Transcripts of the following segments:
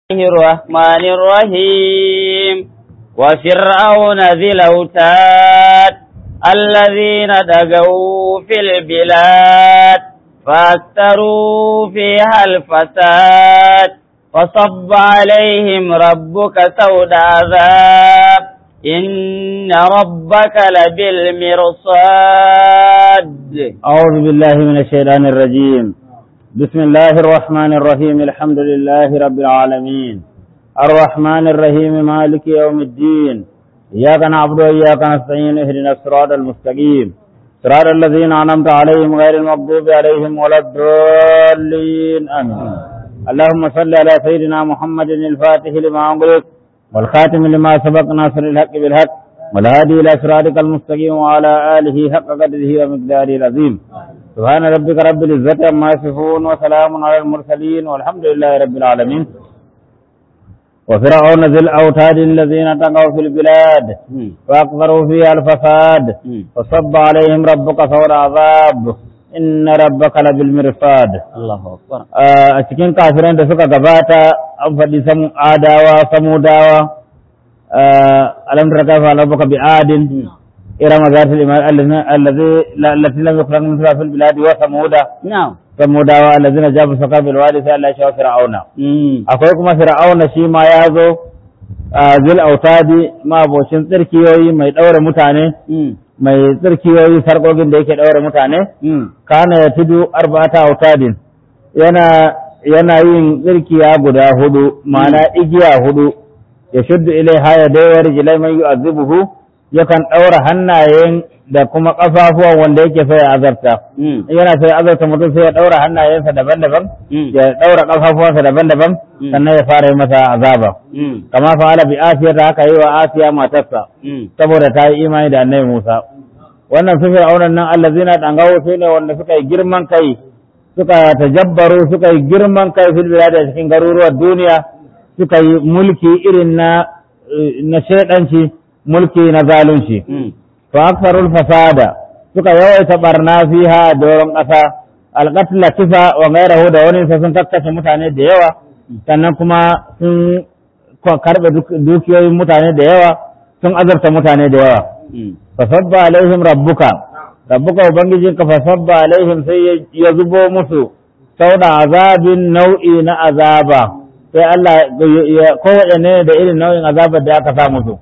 الله الرحمن الرحيم وفرعون ذي الأوتاد الذين دقوا في البلاد فأكثروا فيها الفساد فصب عليهم ربك سود عذاب إن ربك لبالمرصاد أعوذ بالله من الشيطان الرجيم بسم الله الرحمن الرحيم الحمد لله رب العالمين الرحمن الرحيم مالك يوم الدين إياك نعبد وإياك نستعين اهدنا الصراط المستقيم صراط الذين أنعمت عليهم غير المغضوب عليهم ولا الضالين آمين اللهم صل على سيدنا محمد الفاتح لما أغلق والخاتم لما سبق ناصر الحق بالحق والهادي إلى صراطك المستقيم وعلى آله حق قدره ومقداره العظيم سبحان ربك رب العزة عما يصفون وسلام على المرسلين والحمد لله رب العالمين وفرعون ذي الأوتاد الذين طغوا في البلاد وأكثروا فيها الفساد فصب عليهم ربك فور عذاب إن ربك لبالمرصاد الله أكبر a cikin kafiran da suka gabata an faɗi samu adawa samudawa alam tara kaifa rabbuka bi adin irama zatil iman allazi allati lam yukhlaq mithla fil biladi wa samuda نعم samudawa allazina jabu saka bil wadi sai Allah ya shawo fir'auna akwai kuma fir'auna shi ma ya zo zil autadi ma abocin tsirkiyoyi mai ɗaure mutane mai tsirkiyoyi sarƙoƙin da yake ɗaure mutane kana ya tudu arba'ata autadin yana yana yin tsirkiya guda hudu ma'ana igiya hudu ya shuddu ilaiha ya dawar jilai man yu'azzibuhu yakan ɗaura hannayen da kuma ƙafafuwan wanda yake so ya azarta in yana so ya azarta mutum sai ya ɗaura hannayensa daban-daban ya ɗaura ƙafafuwansa daban-daban sannan ya fara yi masa azaba kama fa'ala bi asiya ta haka yi wa asiya matarsa saboda ta yi imani da annabi Musa wannan su fir'aunan nan allazina dangawo su ne wanda suka yi girman kai suka tajabbaru suka yi girman kai fil bilad da cikin garuruwan duniya suka yi mulki irin na na shedanci mulki na zalunci fa aktharul fasada suka yawaita barna fiha doron ƙasa alqatla kisa wa ghayrahu da wani sai sun kakkashe mutane da yawa sannan kuma sun karbe dukiyoyin mutane da yawa sun azabta mutane da yawa fasabba alaihim rabbuka rabbuka ubangijinka fasabba alaihim sai ya zubo musu sauda azabin nau'i na azaba sai Allah ya kowaɗanne da irin nau'in azabar da aka sa musu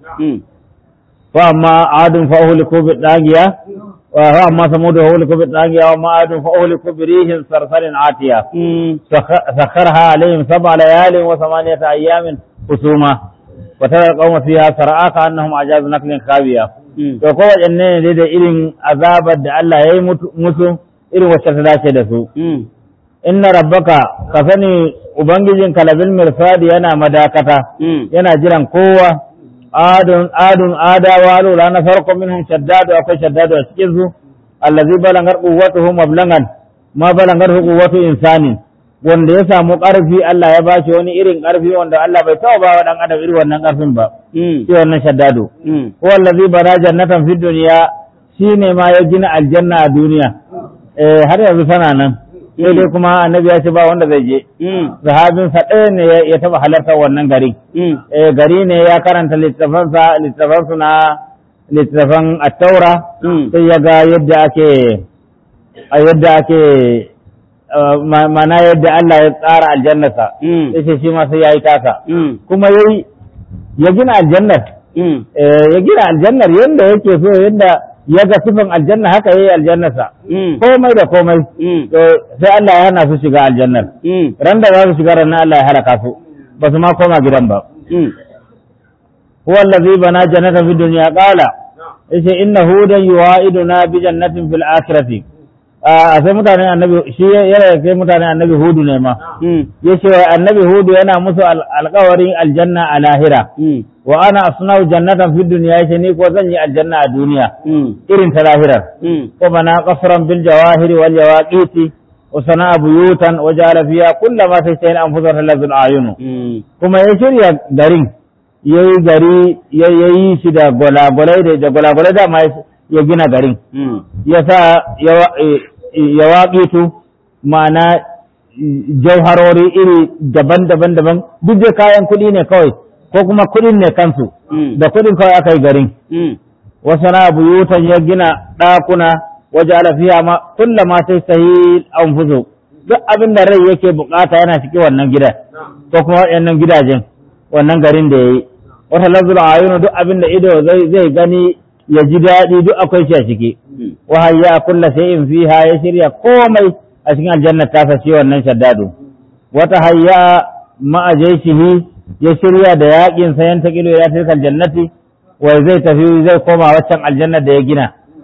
fa amma adun fa uhliku bi dagiya wa fa amma samud fa uhliku bi dagiya wa ma adun fa uhliku bi rihin sarsarin atiya sakharha alaihim sab'a layalin wa thamaniyata ayyamin husuma wa tara alqawma fiha sar'a ka annahum ajaz naklin khawiya to ko waɗanne ne da irin azabar da Allah ya yi musu irin wacce ta dace da su inna rabbaka ka sani ubangijin kalabil mirsadi yana madakata yana jiran kowa adun adun adawa lura na farko minhum shaddadu akwai shaddadu a cikin su allazi balangar quwwatuhu mablangan ma balangar quwwatu insanin wanda ya samu ƙarfi Allah ya bashi wani irin ƙarfi wanda Allah bai taɓa ba wa ɗan adam irin wannan ƙarfin ba shi wannan shaddado ko wallazi bana jannatan fid duniya shine ma ya gina aljanna a duniya eh har yanzu tana nan sai dai kuma annabi ya ce ba wanda zai je sahabin sa ɗaya ne ya taɓa halartar wannan gari eh gari ne ya karanta littafansa littafansu na littafan at-taura sai ya ga yadda ake yadda ake mana yadda Allah ya tsara aljannarsa ya ce shi ma sai ya yi tasa kuma yayi ya gina aljannar ya gina aljannar yadda yake so yadda ya ga sifin aljanna haka yayi aljannarsa komai da komai sai Allah ya hana su shiga aljannar ran da za su shiga ran Allah ya halaka su ba su ma koma gidan ba huwa allazi bana jannatan fid dunya qala yace innahu dan yuwa'iduna bi jannatin fil akhirati a sai mutanen annabi shi yana kai mutanen annabi hudu ne ma yace annabi hudu yana musu alƙawarin aljanna a lahira wa ana asnau jannatan fid dunya yace ni ko zan yi aljanna a duniya irin ta lahirar ko bana qasran bil jawahiri wal yawaqiti wa sana'a buyutan wa ja'ala fiha kullama sayyin anfusar lazul ayunu kuma ya shirya garin yayi gari yayi shi da gwalagwalai da gwalagwalai da ma ya gina garin ya sa ya waƙitu ma'ana jauharori iri daban-daban daban duk da kayan kuɗi ne kawai ko kuma kuɗin ne kansu da kuɗin kawai aka yi garin wasu na buyutan ya gina ɗakuna waje alafiya ma kulla ma sai sahi anfusu duk abin da rai yake bukata yana cikin wannan gidan ko kuma waɗannan gidajen wannan garin da ya yi wata lazul ayunu duk abin da ido zai gani ya ji daɗi duk akwai shi a ciki wa hayya kulla shay'in fiha ya shirya komai a cikin aljanna ta sace wannan shaddadu wata hayya ma'a jaishihi ya shirya da yaƙin sayan ta kilo ya tilka aljannati wai zai tafi zai koma waccan aljanna da ya gina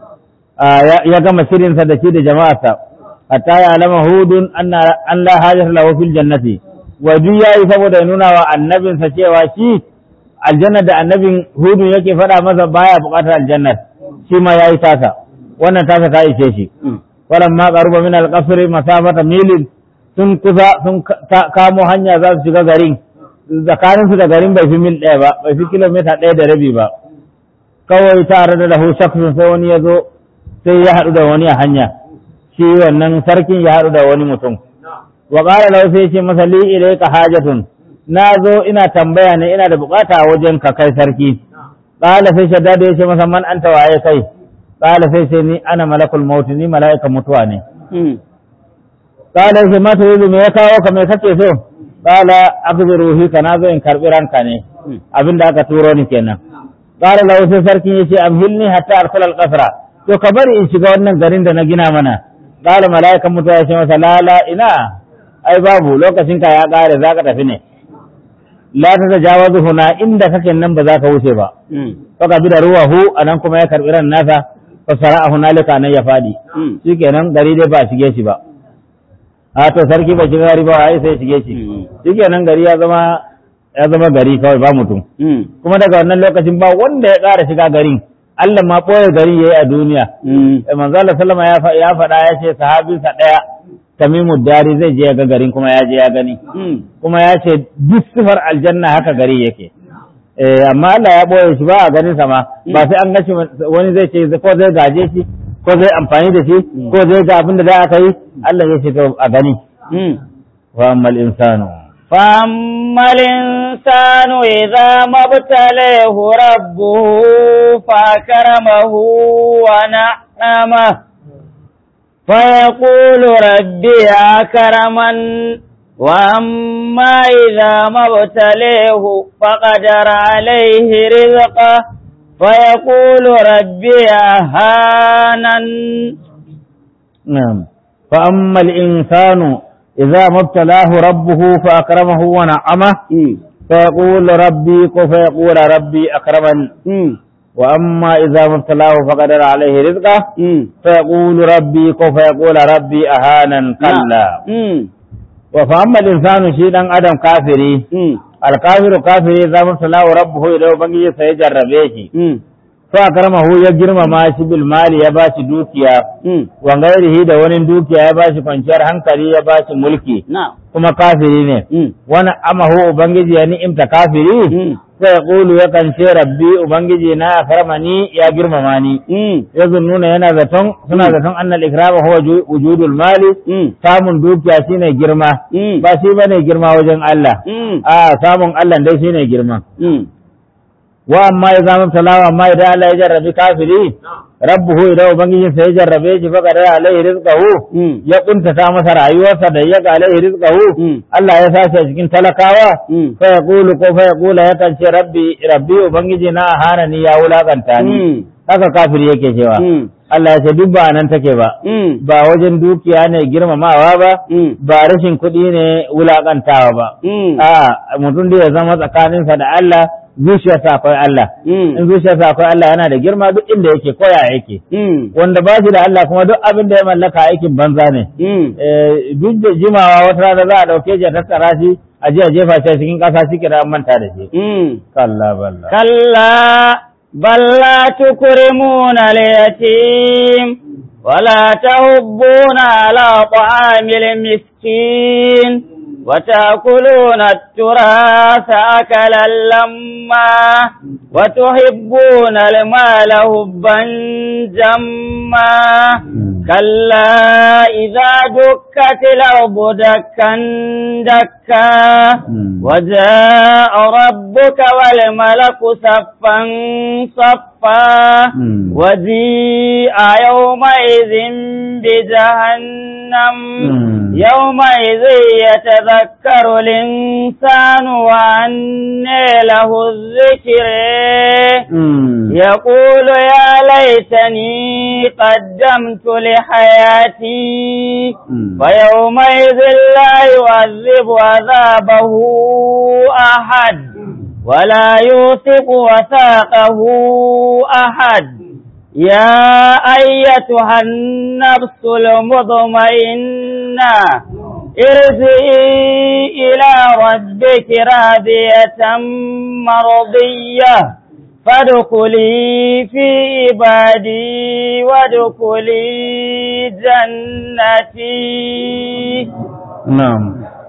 ya gama shirinsa da shi da jama'arsa hatta ya alama hudun an la hajjata lahu fil jannati wa duk yayi saboda ya nuna wa annabinsa cewa shi aljanna da annabin hudun yake faɗa masa baya buƙatar aljannar shi ma yayi tasa wannan tasa ta ishe shi walan ma qaruba min al-qasr masafata milin sun kusa sun kamo hanya za su shiga garin tsakanin su da garin bai fi mil ɗaya ba bai fi kilomita ɗaya da rabi ba kawai tare da lahu shaksun sai wani ya zo sai ya haɗu da wani a hanya shi wannan sarkin ya haɗu da wani mutum wa qala lahu sai ce masa li ilayka hajatun na zo ina tambaya ne ina da bukata a wajen ka kai sarki qala sai shaddadu ya ce masa man anta waye kai qala sai sai ni ana malakul maut ni mala'ikan mutuwa ne qala sai ma turidu me ya kawo ka me kake so qala akhdhu ruhi kana zo in karbi ranka ne abinda aka turo ni kenan qala lahu sai sarkin yace amhilni hatta arsala al-qasra to ka bari in shiga wannan garin da na gina mana qala mala'ikan mutuwa ya ce masa la la ina ai babu lokacin ka ya kare zaka tafi ne la ta tajawazu huna inda kake nan ba za ka wuce ba faka bi da ruwahu anan kuma ya karbi ran nasa fa sara'a hunalika nan ya fadi shikenan gari dai ba shige shi ba a to sarki ba shiga gari ba ai sai shige shi shikenan gari ya zama ya zama gari kawai ba mutum kuma daga wannan lokacin ba wanda ya ƙara shiga garin Allah ma ɓoye gari yayi a duniya manzo Allah sallama ya faɗa ya ce sahabinsa ɗaya tamimu dari zai je ga garin kuma ya je ya gani kuma ya ce duk sifar aljanna haka gari yake amma Allah ya ɓoye shi ba a ganin sama ba sai an gashi wani zai ce ko zai gaje shi ko zai amfani da shi ko zai ga abin da za aka yi Allah ya ce to a gani wa ammal insanu فأما الإنسان إذا ما ابتليه ربه فأكرمه ونعمه فيقول ربي أكرمن وأما إذا ما ابتليه فقدر عليه رزقه فيقول ربي أهانن نعم فأما الإنسان إذا ما ابتلاه ربه فأكرمه ونعمه فيقول ربي فيقول ربي أكرمن وأما إذا ما ابتلاه فقدر عليه رزقه فيقول ربي فيقول ربي أهانا كلا وفأما الإنسان شيئا أدم كافري الكافر كافري إذا ما ابتلاه ربه إلى بنجي سيجرب فأكرمه يجرم ما شي بالمال يباشي دوكيا وغيره da wani dukiya ya bashi kwanciyar hankali ya bashi mulki kuma kafiri ne wani amahu ubangiji ya ni'imta kafiri sai kulu yakan ce rabbi ubangiji na akramani ya girmama ni ya nuna yana zaton suna zaton annal ikrama huwa wujudul mali samun dukiya shine girma ba shi bane girma wajen Allah a samun Allah dai shine girma wa amma ya zama talawa amma idan Allah ya jarrabi kafiri rabbuhu idan ubangijin sa ya jarrabe shi fa qadara alaihi rizqahu ya kuntata masa rayuwarsa da ya ga alaihi rizqahu Allah ya sace a cikin talakawa fa yaqulu ko fa yaqula yakan ce rabbi rabbi ubangiji na hana ni ya wulakanta ni haka kafiri yake cewa Allah ya ce duk ba nan take ba ba wajen dukiya ne girmamawa ba ba rashin kuɗi ne wulakantawa ba a mutum da ya zama tsakaninsa da Allah zuciyarsa akwai Allah in zuciyarsa akwai Allah yana da girma duk inda yake koya yake wanda ba shi da Allah kuma duk abin da ya mallaka aikin banza ne duk da jimawa wata rana za a dauke shi a tattara shi a je a jefa shi cikin ƙasa shi kira manta da shi kalla balla كلا بل لا تكرمون اليتيم ولا تهبون على طعام المسكين وتأكلون التراث أكلا لما وتحبون المال حبا جما كلا إذا دكت الأرض دكا دكا وجاء ربك والملك صفا صفا وجيء يومئذ بجهنم يومئذ يتذكر الإنسان وأنى له الذكر يقول يا ليتني قدمت لحياتي فيومئذ لا يعذب عذابه أحد ولا يوثق وثاقه أحد يا أيتها النفس المطمئنة ارجعي إلى ربك راضية مرضية فادخلي في عبادي وادخلي جنتي نعم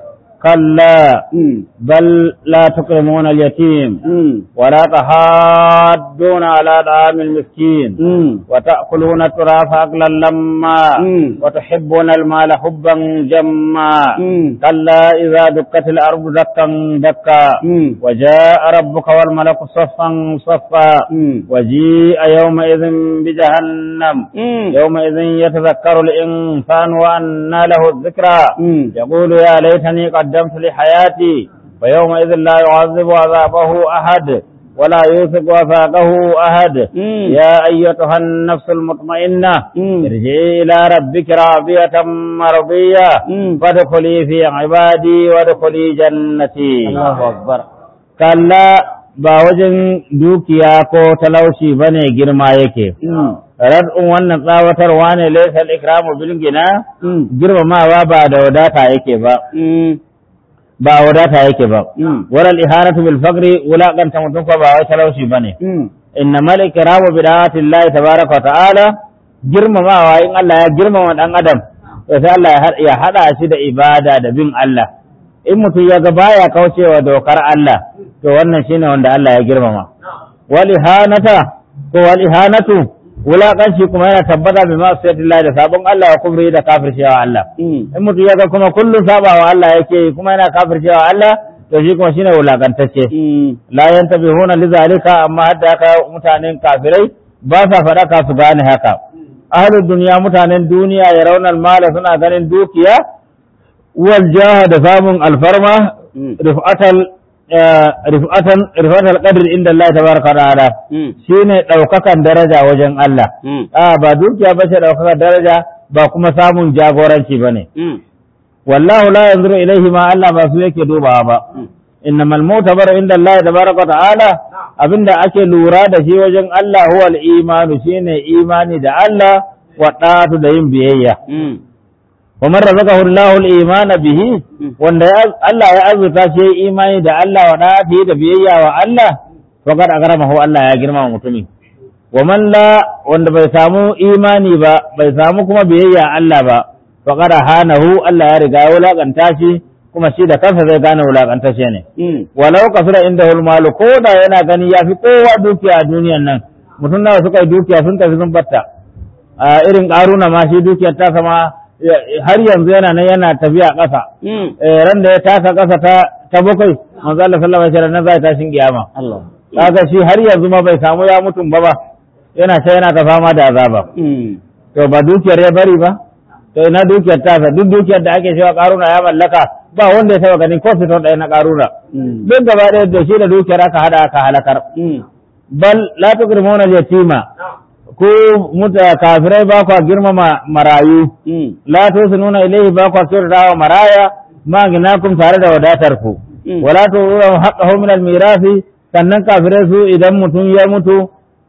كلا بل لا تكرمون اليتيم ولا تحاضون على طعام المسكين وتأكلون التراث أكلا لما وتحبون المال حبا جما كلا إذا دكت الأرض دكا دكا وجاء ربك والملك صفا صفا وجيء يومئذ بجهنم يومئذ يتذكر الإنسان وأنى له الذكرى يقول يا ليتني قدمت لحياتي فيومئذ لا يعذب عذابه أحد ولا يوثق وثاقه أحد يا أيتها النفس المطمئنة ارجعي إلى ربك راضية مرضية فادخلي في عبادي وادخلي جنتي الله أكبر كلا ba wajen dukiya ko talauci bane girma yake rad'un wannan tsawatarwa ne laysa al-ikramu bil gina girmamawa ba da wadata yake ba ba wadata yake ba wala al-iharatu bil faqri wulaqanta mutum ko ba wai talauci bane innamal ikramu bi da'ati Allah tabaaraka wa ta'ala girmamawa in Allah ya girmama dan adam to sai Allah ya hada shi da ibada da bin Allah in mutum ya ga baya kaucewa dokar Allah to wannan shine wanda Allah ya girmama wal ihanata ko wal ihanatu wulaƙanci kuma yana tabbata bi ma Allah da sabon Allah wa kubri da kafircewa Allah in mutum ya ga kuma kullum sabawa Allah yake kuma yana kafircewa Allah to shi kuma shine wulaƙantacce la yantabihuna lizalika amma hadda haka mutanen kafirai ba sa faɗaka su gane haka ahlud duniya mutanen duniya ya raunar mala suna ganin dukiya wal jaha da samun alfarma rifatal rifatan rifatal qadr inda Allah tabaraka wa ta'ala shine daukakan daraja wajen Allah a ba dukiya ba ce daukakan daraja ba kuma samun jagoranci bane wallahu la yanzuru ilaihi ma Allah ba su yake dubawa ba innamal mutabar inda Allah tabaraka wa ta'ala abinda ake lura da shi wajen Allah huwa al-imanu shine imani da Allah wa da'atu da yin biyayya ومن رزقه الله الإيمان به wanda Allah ya azurta shi imani da Allah wa dafi da biyayya wa Allah faqad akramahu Allah ya girmama mutumin wa man la wanda bai samu imani ba bai samu kuma biyayya Allah ba faqad hanahu Allah ya riga ya wulakanta shi kuma shi da kansa zai gane wulakanta shi ne walau kasura inda malu ko da yana gani ya fi kowa dukiya a duniyan nan mutum nawa suka yi dukiya sun tafi sun batta a irin karuna ma shi dukiyar ta sama har yanzu yana nan yana tafiya ƙasa ran da ya taka ƙasa ta ta bakwai manzo Allah sallallahu alaihi wasallam zai tashin kiyama kaga shi har yanzu ma bai samu ya mutum ba ba yana ta yana ta fama da azaba to ba dukiyar ya bari ba to ina dukiyar tasa duk dukiyar da ake cewa karuna ya mallaka ba wanda ya taba ganin ko fitar ɗaya na karuna duk gaba ɗaya da shi da dukiyar aka hada aka halakar bal la tukrimuna al-yatima ko muta kafirai ba kwa girmama marayu la nuna ilaihi ba kwa kyautata wa maraya ma ginakum tare da wadatar ku wala tu'u haqqahu min al-mirasi sannan kafirai su idan mutum ya mutu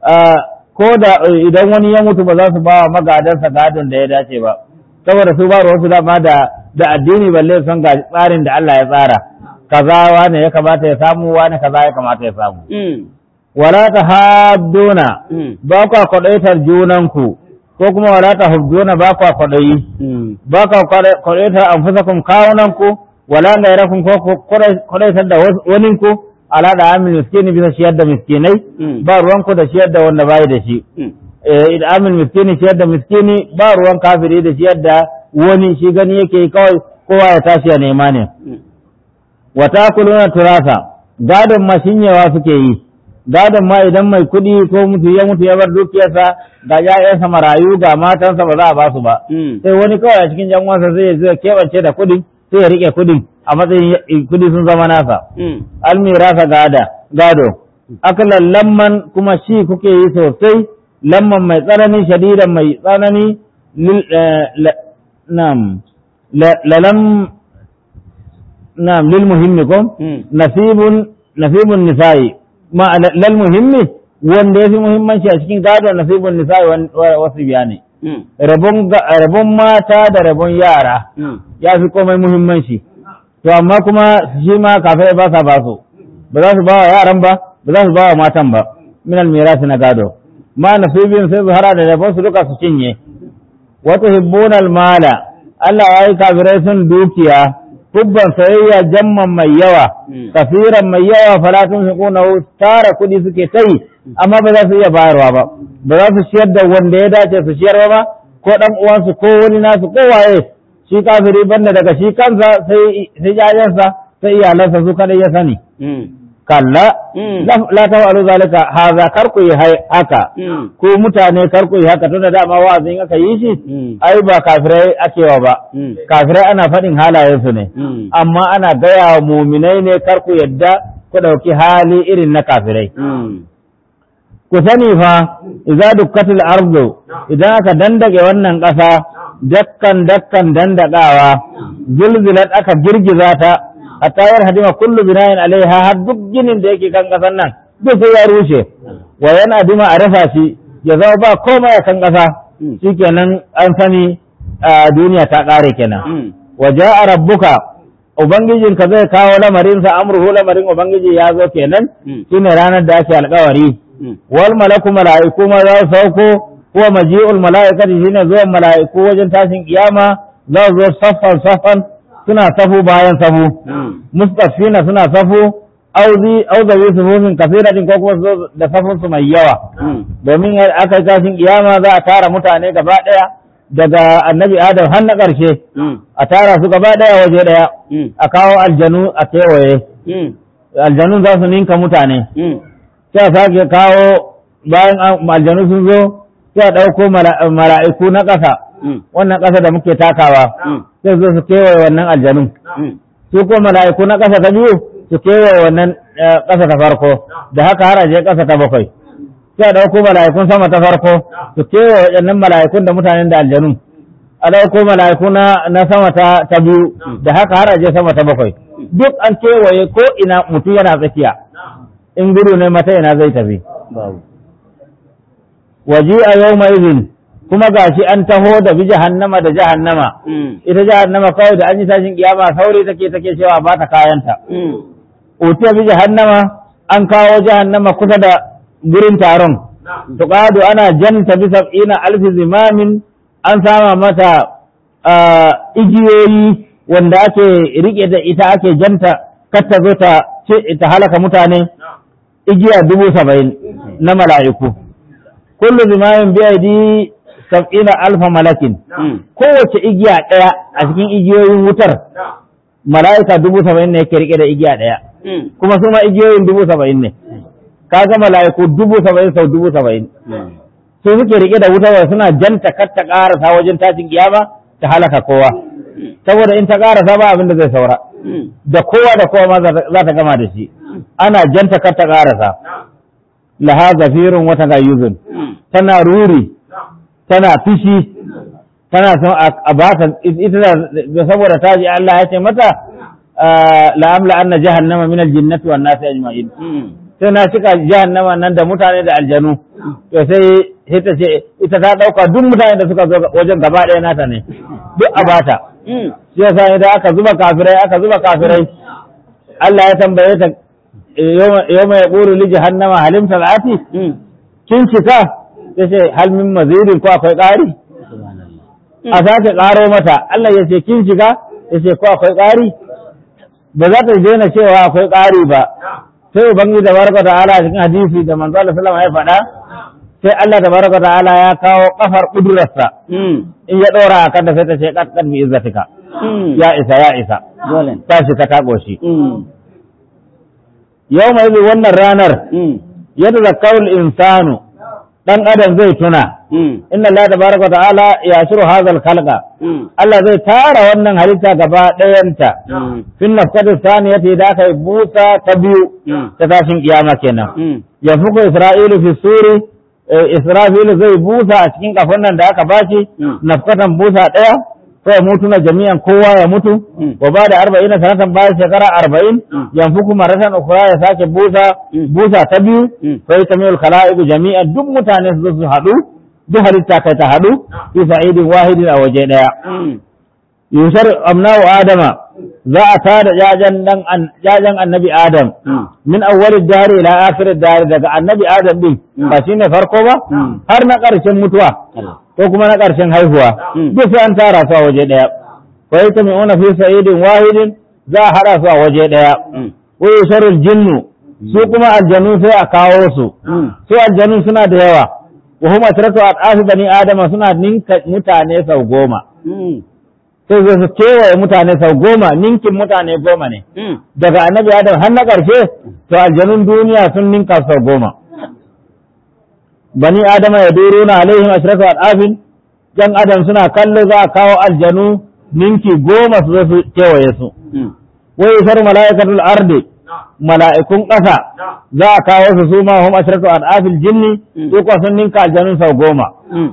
ko da idan wani ya mutu ba za su ba wa magadansa gadon da ya dace ba saboda su ba wasu dama da da addini balle son ga tsarin da Allah ya tsara kaza wane ya kamata ya samu wane kaza ya kamata ya samu wala ta hadduna ba kwa kwaɗaitar junanku ko kuma wala ta hujjuna ba kwa kwaɗayi ba kwa kwaɗaitar anfusakum kawunanku wala gairakum ko kudaitar da wani ku ala da amin miskini bisa ciyar da miskinai ba ruwan ku da ciyar da wanda bai da shi eh amin miskini ciyar da miskini ba ruwan kafiri da ciyar da wani shi gani yake kawai kowa ya tashi ya nema ne wa takuluna turasa gadon ma shinyewa suke yi gadon ma idan mai kuɗi ko mutu ya mutu ya bar dukiyarsa ga ƴaƴansa marayu ga matansa ba za a ba su ba sai wani kawai a cikin jan'uwansa zai zai keɓance da kuɗin sai ya riƙe kuɗin a matsayin kuɗi sun zama nasa almirasa gada gado akalan lamman kuma shi kuke yi sosai lamman mai tsanani shadidan mai tsanani nam lalam nam lil muhimmi ko nasibun nasibun nisa'i ma lal muhimmi wanda yafi muhimmanci a cikin gado nasibun nisa'i wasu biya ne rabon mata da rabon yara ya fi komai muhimmanci to amma kuma shi ma kafai ba sa ba su ba za su ba wa yaran ba ba za su ba wa matan ba min almirasi na gado ma nasibin sai su hara da rabon su duka su cinye wata hibbunal mala Allah ya yi kafirai sun dukiya hubban sayayya jamman mai yawa kafiran mai yawa falatun fiquna tara kudi suke tai amma ba za su iya bayarwa ba ba za su ciyar da wanda ya dace su ciyar ba ko dan uwansu ko wani nasu ko waye shi kafiri banda daga shi kansa sai sai jajensa sai iyalansa su kadai ya sani kalla la tafa'alu zalika haza kar ku yi haka ko mutane kar ku yi haka tunda dama wa'azin aka yi shi ai ba kafirai akewa ba kafirai ana faɗin halayensu ne amma ana gaya wa muminai ne kar ku yadda ku ɗauki hali irin na kafirai ku sani fa idza dukkatil ardu idan aka dandage wannan ƙasa dakkan dakkan dandagawa zulzilat aka girgiza ta hatta yar hadima kullu binayin alaiha har duk ginin da yake kan ƙasan nan duk sai ya rushe wa yana dima a rasa shi ya zama ba komai a kan ƙasa shikenan an sani duniya ta ƙare kenan wa ja'a rabbuka ubangijinka zai kawo lamarinsa amruhu lamarin ubangiji ya zo kenan shine ranar da ake alƙawari wal malaku mala'iku ma za su sauko huwa maji'ul mala'ikati shine zuwan mala'iku wajen tashin kiyama za su zo saffan saffan suna safu bayan safu mustafina suna safu auzi auzawi sufufin kasiratin ko kuma su da safun su mai yawa domin aka yi tashin kiyama za a tara mutane gaba daya daga annabi adam har na ƙarshe a tara su gaba daya waje daya a kawo aljanu a kewaye aljanun za su ninka mutane sai a sake kawo bayan aljanu sun zo sai a ɗauko mala'iku na ƙasa wannan ƙasa da muke takawa sai zo su kewaye wannan aljanun su ko mala'iku na ƙasa ta biyu su kewaye wannan ƙasa ta farko da haka har aje ƙasa ta bakwai sai a ɗauko mala'ikun sama ta farko su kewaye waɗannan mala'ikun da mutanen da aljanun a ɗauko mala'iku na sama ta biyu da haka har aje sama ta bakwai duk an kewaye ko ina mutum yana tsakiya in gudu ne mata ina zai tafi waji a yau mai izin kuma gashi an taho da bi jahannama da jahannama ita jahannama kawai da an yi tashin kiyama sauri take take cewa ba ta kayanta utiya bi jahannama an kawo jahannama kusa da gurin taron tuqadu ana janta bi sab'ina alfi zimamin an sama mata igiyoyi wanda ake rike da ita ake janta kar ta zo ta ta halaka mutane igiya dubu saba'in na mala'iku kullu zimamin bi aidi sab'ina alfa malakin kowace igiya ɗaya a cikin igiyoyin wutar mala'ika dubu saba'in ne yake rike da igiya ɗaya kuma su ma igiyoyin dubu saba'in ne kaga mala'iku dubu saba'in sau dubu saba'in su suke rike da wutar suna janta kar ta ƙarasa wajen tashin kiyama ta halaka kowa saboda in ta ƙarasa ba abin da zai saura da kowa da kowa ma za ta gama da shi ana janta kar ta ƙarasa laha zafirun wata gayyuzun tana ruri tana fishi tana son a ba ta ita da saboda ta ji Allah ya ce mata la'amla anna jahannama min aljinnati wan nasi ajma'in sai na cika jahannama nan da mutane da aljanu to sai sai ta ce ita ta dauka duk mutane da suka zo wajen gaba ɗaya nata ne duk a bata shi yasa idan aka zuba kafirai aka zuba kafirai Allah ya tambaye ta yau mai ƙuru li jahannama halim talati kin cika ya ce hal min mazirin ko akwai ƙari a sake ƙaro mata Allah ya ce kin shiga ya ce ko akwai ƙari ba za ta daina cewa akwai ƙari ba sai ubangiji da baraka ta'ala cikin hadisi da manzo Allah sallallahu alaihi wasallam ya faɗa sai Allah da baraka ta'ala ya kawo kafar kudurarsa in ya ɗora a kanta sai ta ce kat kat bi izzatika ya isa ya isa dole ta shi ka taɓo shi yau mai wannan ranar yadda zakkarul insanu dan adam zai tuna inna Allah tabaraka ta'ala ya shiru hazal khalqa Allah zai tara wannan halitta gaba ɗayanta fin nafkatu saniyati da aka yi busa ta biyu ta tashin kiyama kenan ya fuku isra'ilu fi suri isra'ilu zai busa a cikin kafan nan da aka bashi nafkatan busa ɗaya sai mutu na jami'an kowa ya mutu wa ba da arba'in na sanatan bayan shekara arba'in yanfuku maratan ukura ya sake busa busa ta biyu sai ta miyar khala'iku jami'an duk mutane su zo su haɗu duk halitta kai ta haɗu fi sa'idin wahidin a waje ɗaya yushar amnahu adama za a tada jajan dan jajan annabi adam min awwalid dari ila akhirid dari daga annabi adam din ba shine farko ba har na ƙarshen mutuwa ko kuma na ƙarshen haihuwa duk sai an tara su a waje ɗaya fa yata mai ona fi sa'idin wahidin za a haɗa su a waje ɗaya wa yusharul jinnu su kuma aljanu sai a kawo su su aljanu suna da yawa wa hum asratu adafi bani adama suna ninka mutane sau goma sai zai su kewaye mutane sau goma ninkin mutane goma ne daga annabi adam har na ƙarshe to aljanun duniya sun ninka sau goma bani adama ya duro na alaihim ashratu al'afin jan adam suna kallo za a kawo aljanu ninki goma su zo su kewaye su wa yusar mala'ikatul ardi mala'ikun ƙasa za a kawo su su ma hum ashratu al'afil jinni su kuwa sun ninka aljanu sau goma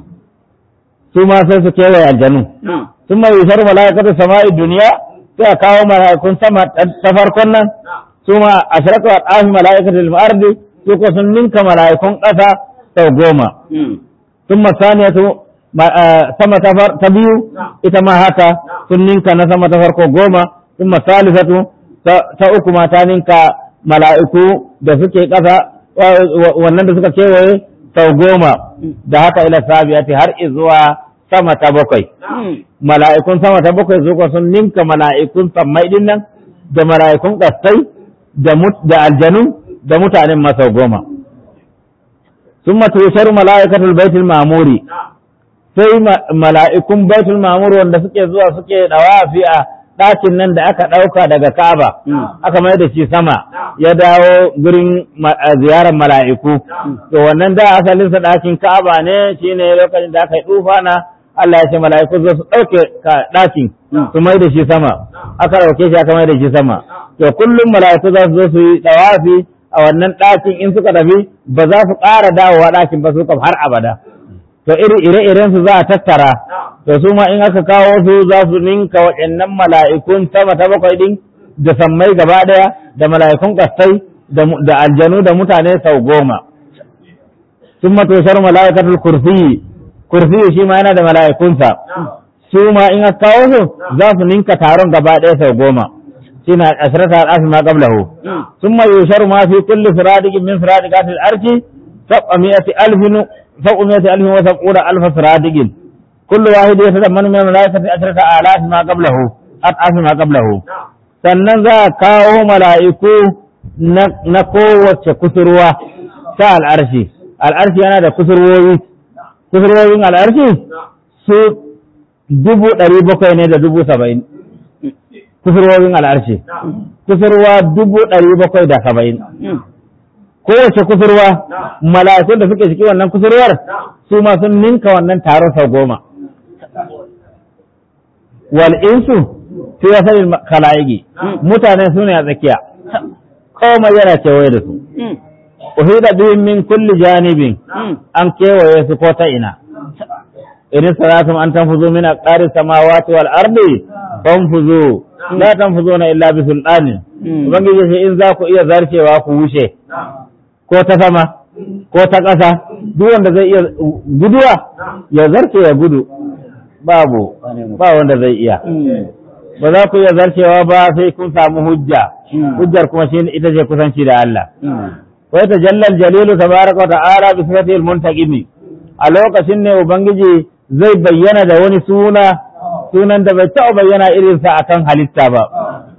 su ma sai su kewaye aljanu sun ma yusar mala'ikatul sama'i duniya sai a kawo mala'ikun sama ta farkon nan su ma ashratu al'afil mala'ikatul ardi su kuwa sun ninka mala'ikun ƙasa sau goma. Sun masaniyatu sama ta biyu ita ma haka sun ninka na sama ta farko goma, sun masalisatu ta uku ma ta ninka mala'iku da suke ƙasa wannan da suka kewaye sau goma da haka ila sabiyati har izuwa sama ta bakwai. Mala'ikun sama ta bakwai zuwa sun ninka mala'ikun sammai din nan da mala'ikun ƙasai da aljanu da mutanen masau goma. ثم تشر ملائكة البيت المعمور sai mala'ikun baitul mamur wanda suke zuwa suke dawafi a ɗakin nan da aka ɗauka daga Ka'aba aka mai da shi sama ya dawo gurin ziyarar mala'iku to wannan da asalinsa ɗakin Ka'aba ne shine lokacin da aka yi na Allah ya ce mala'iku zo su ɗauke ɗakin su mai da shi sama aka ɗauke shi aka mai da shi sama to kullum mala'iku za su zo su yi dawafi a wannan ɗakin in suka tafi ba za su ƙara dawowa ɗakin ba su kam har abada to iri ire-iren su za a tattara to su ma in aka kawo su za su ninka waɗannan mala'ikun sama ta bakwai ɗin da sammai gaba ɗaya da mala'ikun kastai da aljanu da mutane sau goma sun matoshar mala'ikatul kursiyi kursiyi shi ma yana da mala'ikunsa su ma in aka kawo su za su ninka taron gaba ɗaya sau goma shine ashrata al-asr ma qablahu thumma yusharu ma fi kulli siradiq min siradiqat al-arsh sab'amiyati alfin sab'amiyati alfin wa sab'una alf siradiq kullu wahid yatadammanu min malaikati ashrata alaf ma qablahu at'af ma qablahu sannan za a kawo mala'iku na kowace kusurwa ta al'arshi al'arshi yana da kusurwoyi kusurwoyin al'arshi su dubu ɗari bakwai ne da dubu saba'in kusurwowin al'arshi kusurwa dubu ɗari bakwai da saba'in kowace kusurwa mala'ikun da suke ciki wannan kusurwar su ma sun ninka wannan taron sau goma wal insu fi wasalin kala'igi mutane su ne a tsakiya komai yana kewaye da su uhida bihim min kulli janibin an kewaye su ko ta ina in salatum an tanfuzu min aqari samawati wal ardi fanfuzu la tanfuzuna illa bi sultanin ubangiji sai in za ku iya zarcewa ku wuce ko ta sama ko ta ƙasa duk wanda zai iya guduwa ya zarce ya gudu babu ba wanda zai iya ba za ku iya zarcewa ba sai kun samu hujja hujjar kuma shi ita ce kusanci da Allah wai ta jallal jalilu tabaraka wa ta'ala bi sifatil muntaqimi a lokacin ne ubangiji zai bayyana da wani suna sunan da bai taɓa bayyana irinsa akan halitta ba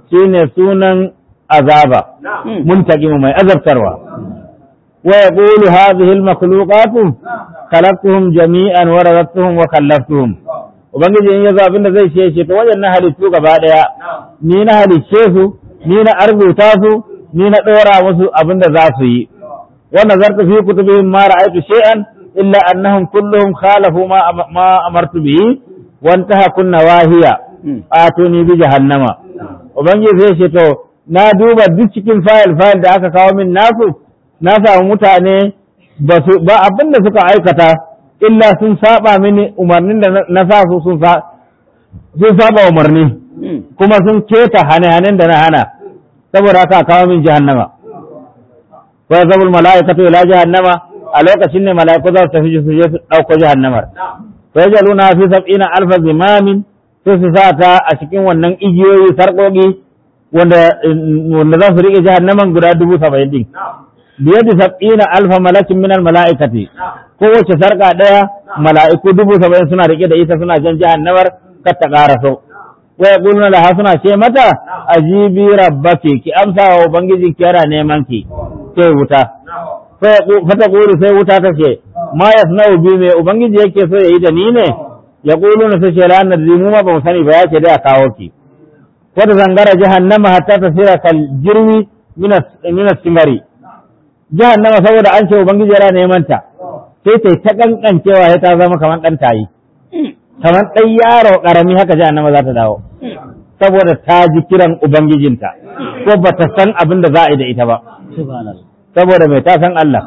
shine sunan azaba muntaqimu mai azabtarwa wa yaqulu hadhihi al-makhluqatu khalaqtuhum jami'an wa razaqtuhum wa kallaftuhum ubangiji in yazo abinda zai ce ce to wajen na halittu gaba daya ni na halicce su ni na arzuta su ni na dora musu abinda za su yi wa nazartu fi kutubihim ma ra'aytu shay'an illa annahum kulluhum khalafu ma ma amartu bihi wa intaha kunna wahiya atuni bi jahannama ubangiji zai ce to na duba duk cikin fayil fayil da aka kawo min nasu na samu mutane ba su ba abin da suka aikata illa sun saba mini umarnin da na sa su sun sun saba umarni kuma sun keta hane-hanen da na hana saboda haka kawo min jahannama wa zabul mala'ikatu ila jahannama a lokacin ne mala'iku za su tafi su je su dauko jahannamar fa yajaluna fi sab'ina alfa zimamin sai su sa ta a cikin wannan igiyoyi sarƙoƙi wanda wanda za su riƙe jahannaman guda dubu saba'in din biyar da sab'ina alfa malakin minal mala'ikati kowace sarƙa ɗaya mala'iku dubu saba'in suna riƙe da ita suna jan jahannamar kar ta ƙara so wa yaquluna laha suna ce mata ajibi rabbaki ki amsa wa ubangiji ki yana neman ki sai wuta fata ƙuri sai wuta ta ce ma yasna'u bi me ubangiji yake so ya yi da ni ne ya ƙulu na sace ranar mu ma ba mu sani ba ya ce dai a kawo ki wata zangara jahannama hatta ta sira kal jirwi minas singari jahannama saboda an ce ubangiji yana neman ta sai ta ta kankancewa ya ta zama kamar ɗan tayi kamar ɗan yaro ƙarami haka jahannama za ta dawo saboda ta ji kiran ubangijinta ko ba ta san abin da za a yi da ita ba saboda mai ta san Allah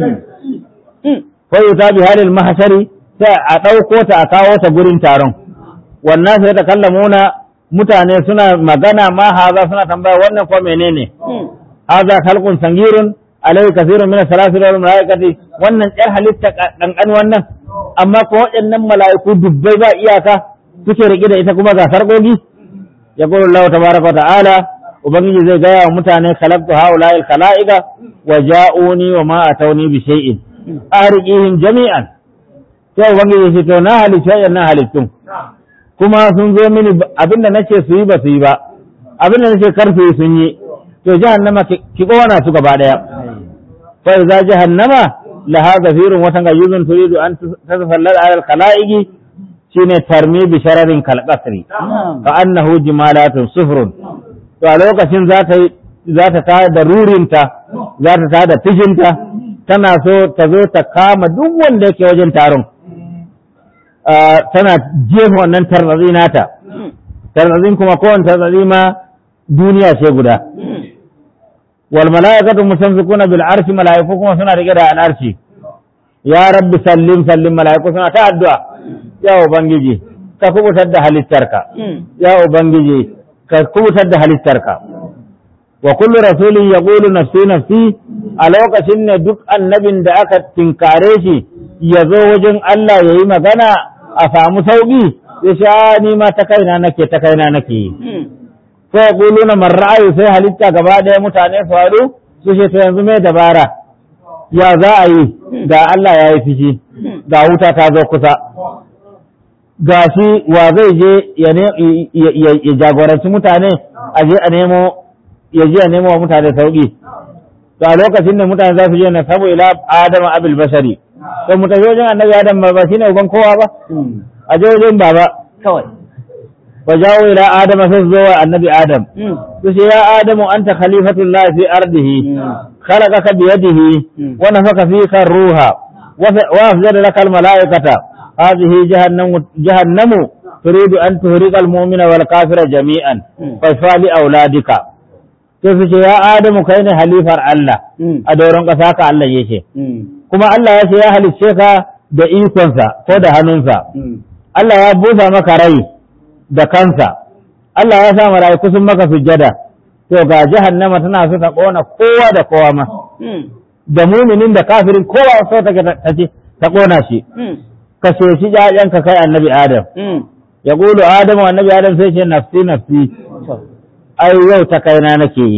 fa yuta bi halil mahshari sai a ɗauko ta a kawo ta gurin taron wannan sai ta kallamuna mutane suna magana ma haza suna tambaya wannan ko menene haza khalqun sangirun alai kasirun min salasi wal malaikati wannan ɗan halitta kankan wannan amma ko waɗannan mala'iku dubbai ba iyaka suke rike da ita kuma ga sarƙoƙi ya qulu Allah tabaraka wa ta'ala ubangiji zai gaya wa mutane khalaqtu haula'il khalaiqa wa ja'uni wa ma atawni bi shay'in ariqihim jami'an sai ubangiji ce to na halitta na halittun kuma sun zo mini abinda nace su yi ba su yi ba abinda nace kar su yi sun yi to jahannama ki kowana su gaba daya fa idza jahannama laha zafirun watan gayuzun turidu an tasallal ala al-khalaiqi shine tarmi bi shararin kalqasri ka annahu jimalatun sufrun to a lokacin za ta za ta tada da rurinta za ta tada fishinta tana so ta zo ta kama duk wanda yake wajen taron tana jefa wannan tarzazi nata tarzazin kuma kowane tarzazi ma duniya ce guda wal mala'ikatu musamsikuna bil arshi mala'iku kuma suna rike da al arshi ya rabbi sallim sallim mala'iku suna ta addu'a ya ubangiji ka kubutar da halittarka ya ubangiji ka kubutar da halittarka wa kullu rasulin yaqulu nafsi nafsi a lokacin ne duk annabin da aka tinkare shi ya zo wajen Allah ya yi magana a samu sauƙi ya sha ni ma ta kaina nake ta kaina nake yi. Sai kulu na marra'ayu sai halitta gaba ɗaya mutane su haɗu su ce to yanzu mai dabara ya za a yi ga Allah ya yi fishi ga wuta ta zo kusa. Ga shi wa zai je ya jagoranci mutane a je a nemo ya je a nemo wa mutane sauƙi. Ga lokacin da mutane za su je na sabo ila Adama abil bashari. to mu tafi wajen annabi adam ba shine uban kowa ba a je wajen baba kawai wa jawo ila adam sai zo wa annabi adam to sai ya adamu anta khalifatullahi fi ardihi khalaqaka bi yadihi wa nafaka fika ruha wa afjada laka al malaikata hadhihi jahannamu jahannamu turidu an tuhriqa al mu'mina wal kafira jami'an fa fali auladika sai su ce ya adamu kai ne halifar Allah a doron ƙasa ka Allah yake kuma Allah ya ce ya halicce ka da ikonsa ko da hannunsa Allah ya busa maka rai da kansa Allah ya sa mala'iku sun maka sujjada to ga jahannama tana so ta kona kowa da kowa ma da muminin da kafirin kowa so take ta ce ta kona shi ka shi jajen ka kai annabi Adam ya gulu Adamu annabi Adam sai ce nafsi nafsi ai yau ta kaina nake yi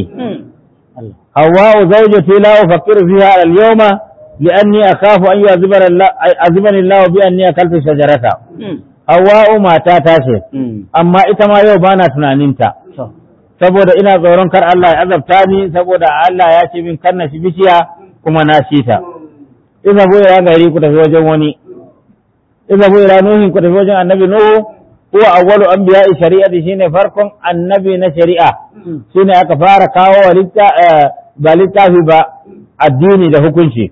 Hawwa'u zawjati la ufakkiru fiha al-yawma لأني أخاف أن يعذبني الله بأني أكلت شجرة Hawwa'u mata ta ce amma ita ma yau bana tunaninta saboda ina tsoron kar Allah ya azabta ni saboda Allah ya ce min kar na shi bishiya kuma na shi ta iza bu ila gari ku tafi wajen wani iza bu ila nuhin ku tafi wajen annabi nuhu huwa awwalu anbiya'i shari'ati shine farkon annabi na shari'a shine aka fara kawo wa litta ba littafi ba addini da hukunci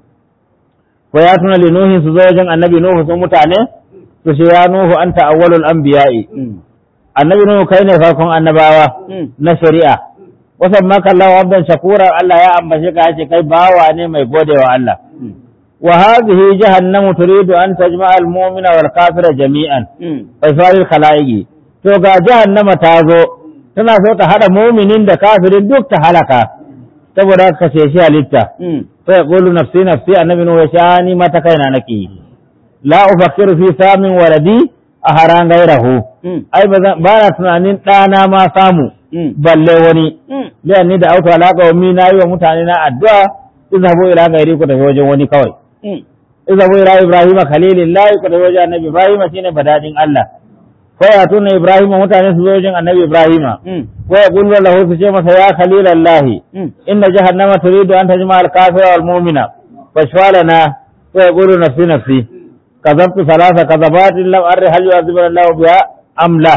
wa ya tuna li nuhin su zo wajen annabi nuhu sun mutane su ce ya nuhu anta awwalul anbiya'i annabi nuhu kai ne farkon annabawa na shari'a wasan maka Allah abdan shakura Allah ya ambace ka yace kai bawa ne mai godewa Allah wa hadhihi jahannamu turidu an tajma'a al-mu'mina wal kafira jami'an fa sari khalaiqi to ga jahannama ta zo tana so ta hada mu'minin da kafirin duk ta halaka saboda ka ce shi halitta sai yaqulu nafsi nafsi annabi nuhu ya shani mata kaina nake la ufakkiru fi samin waladi a haran gairahu ai ba na tunanin ɗana ma samu balle wani liyan ni da auto alaka wa na yi wa mutane na addu'a izhabu ila gairi ku tafi wajen wani kawai izhabu ila ibrahim khalilillahi ku tafi wajen annabi ibrahim shine badadin Allah ko ya tuna ibrahim mutane su zo wajen annabi ibrahim ko ya kullu lahu su ce masa ya khalilallahi inna jahannama turidu an tajma al-kafira wal mu'mina fashfalana ko ya kullu nafsi nafsi كذبت ثلاث كذبات لم أري هل يعذبنا الله بها أم لا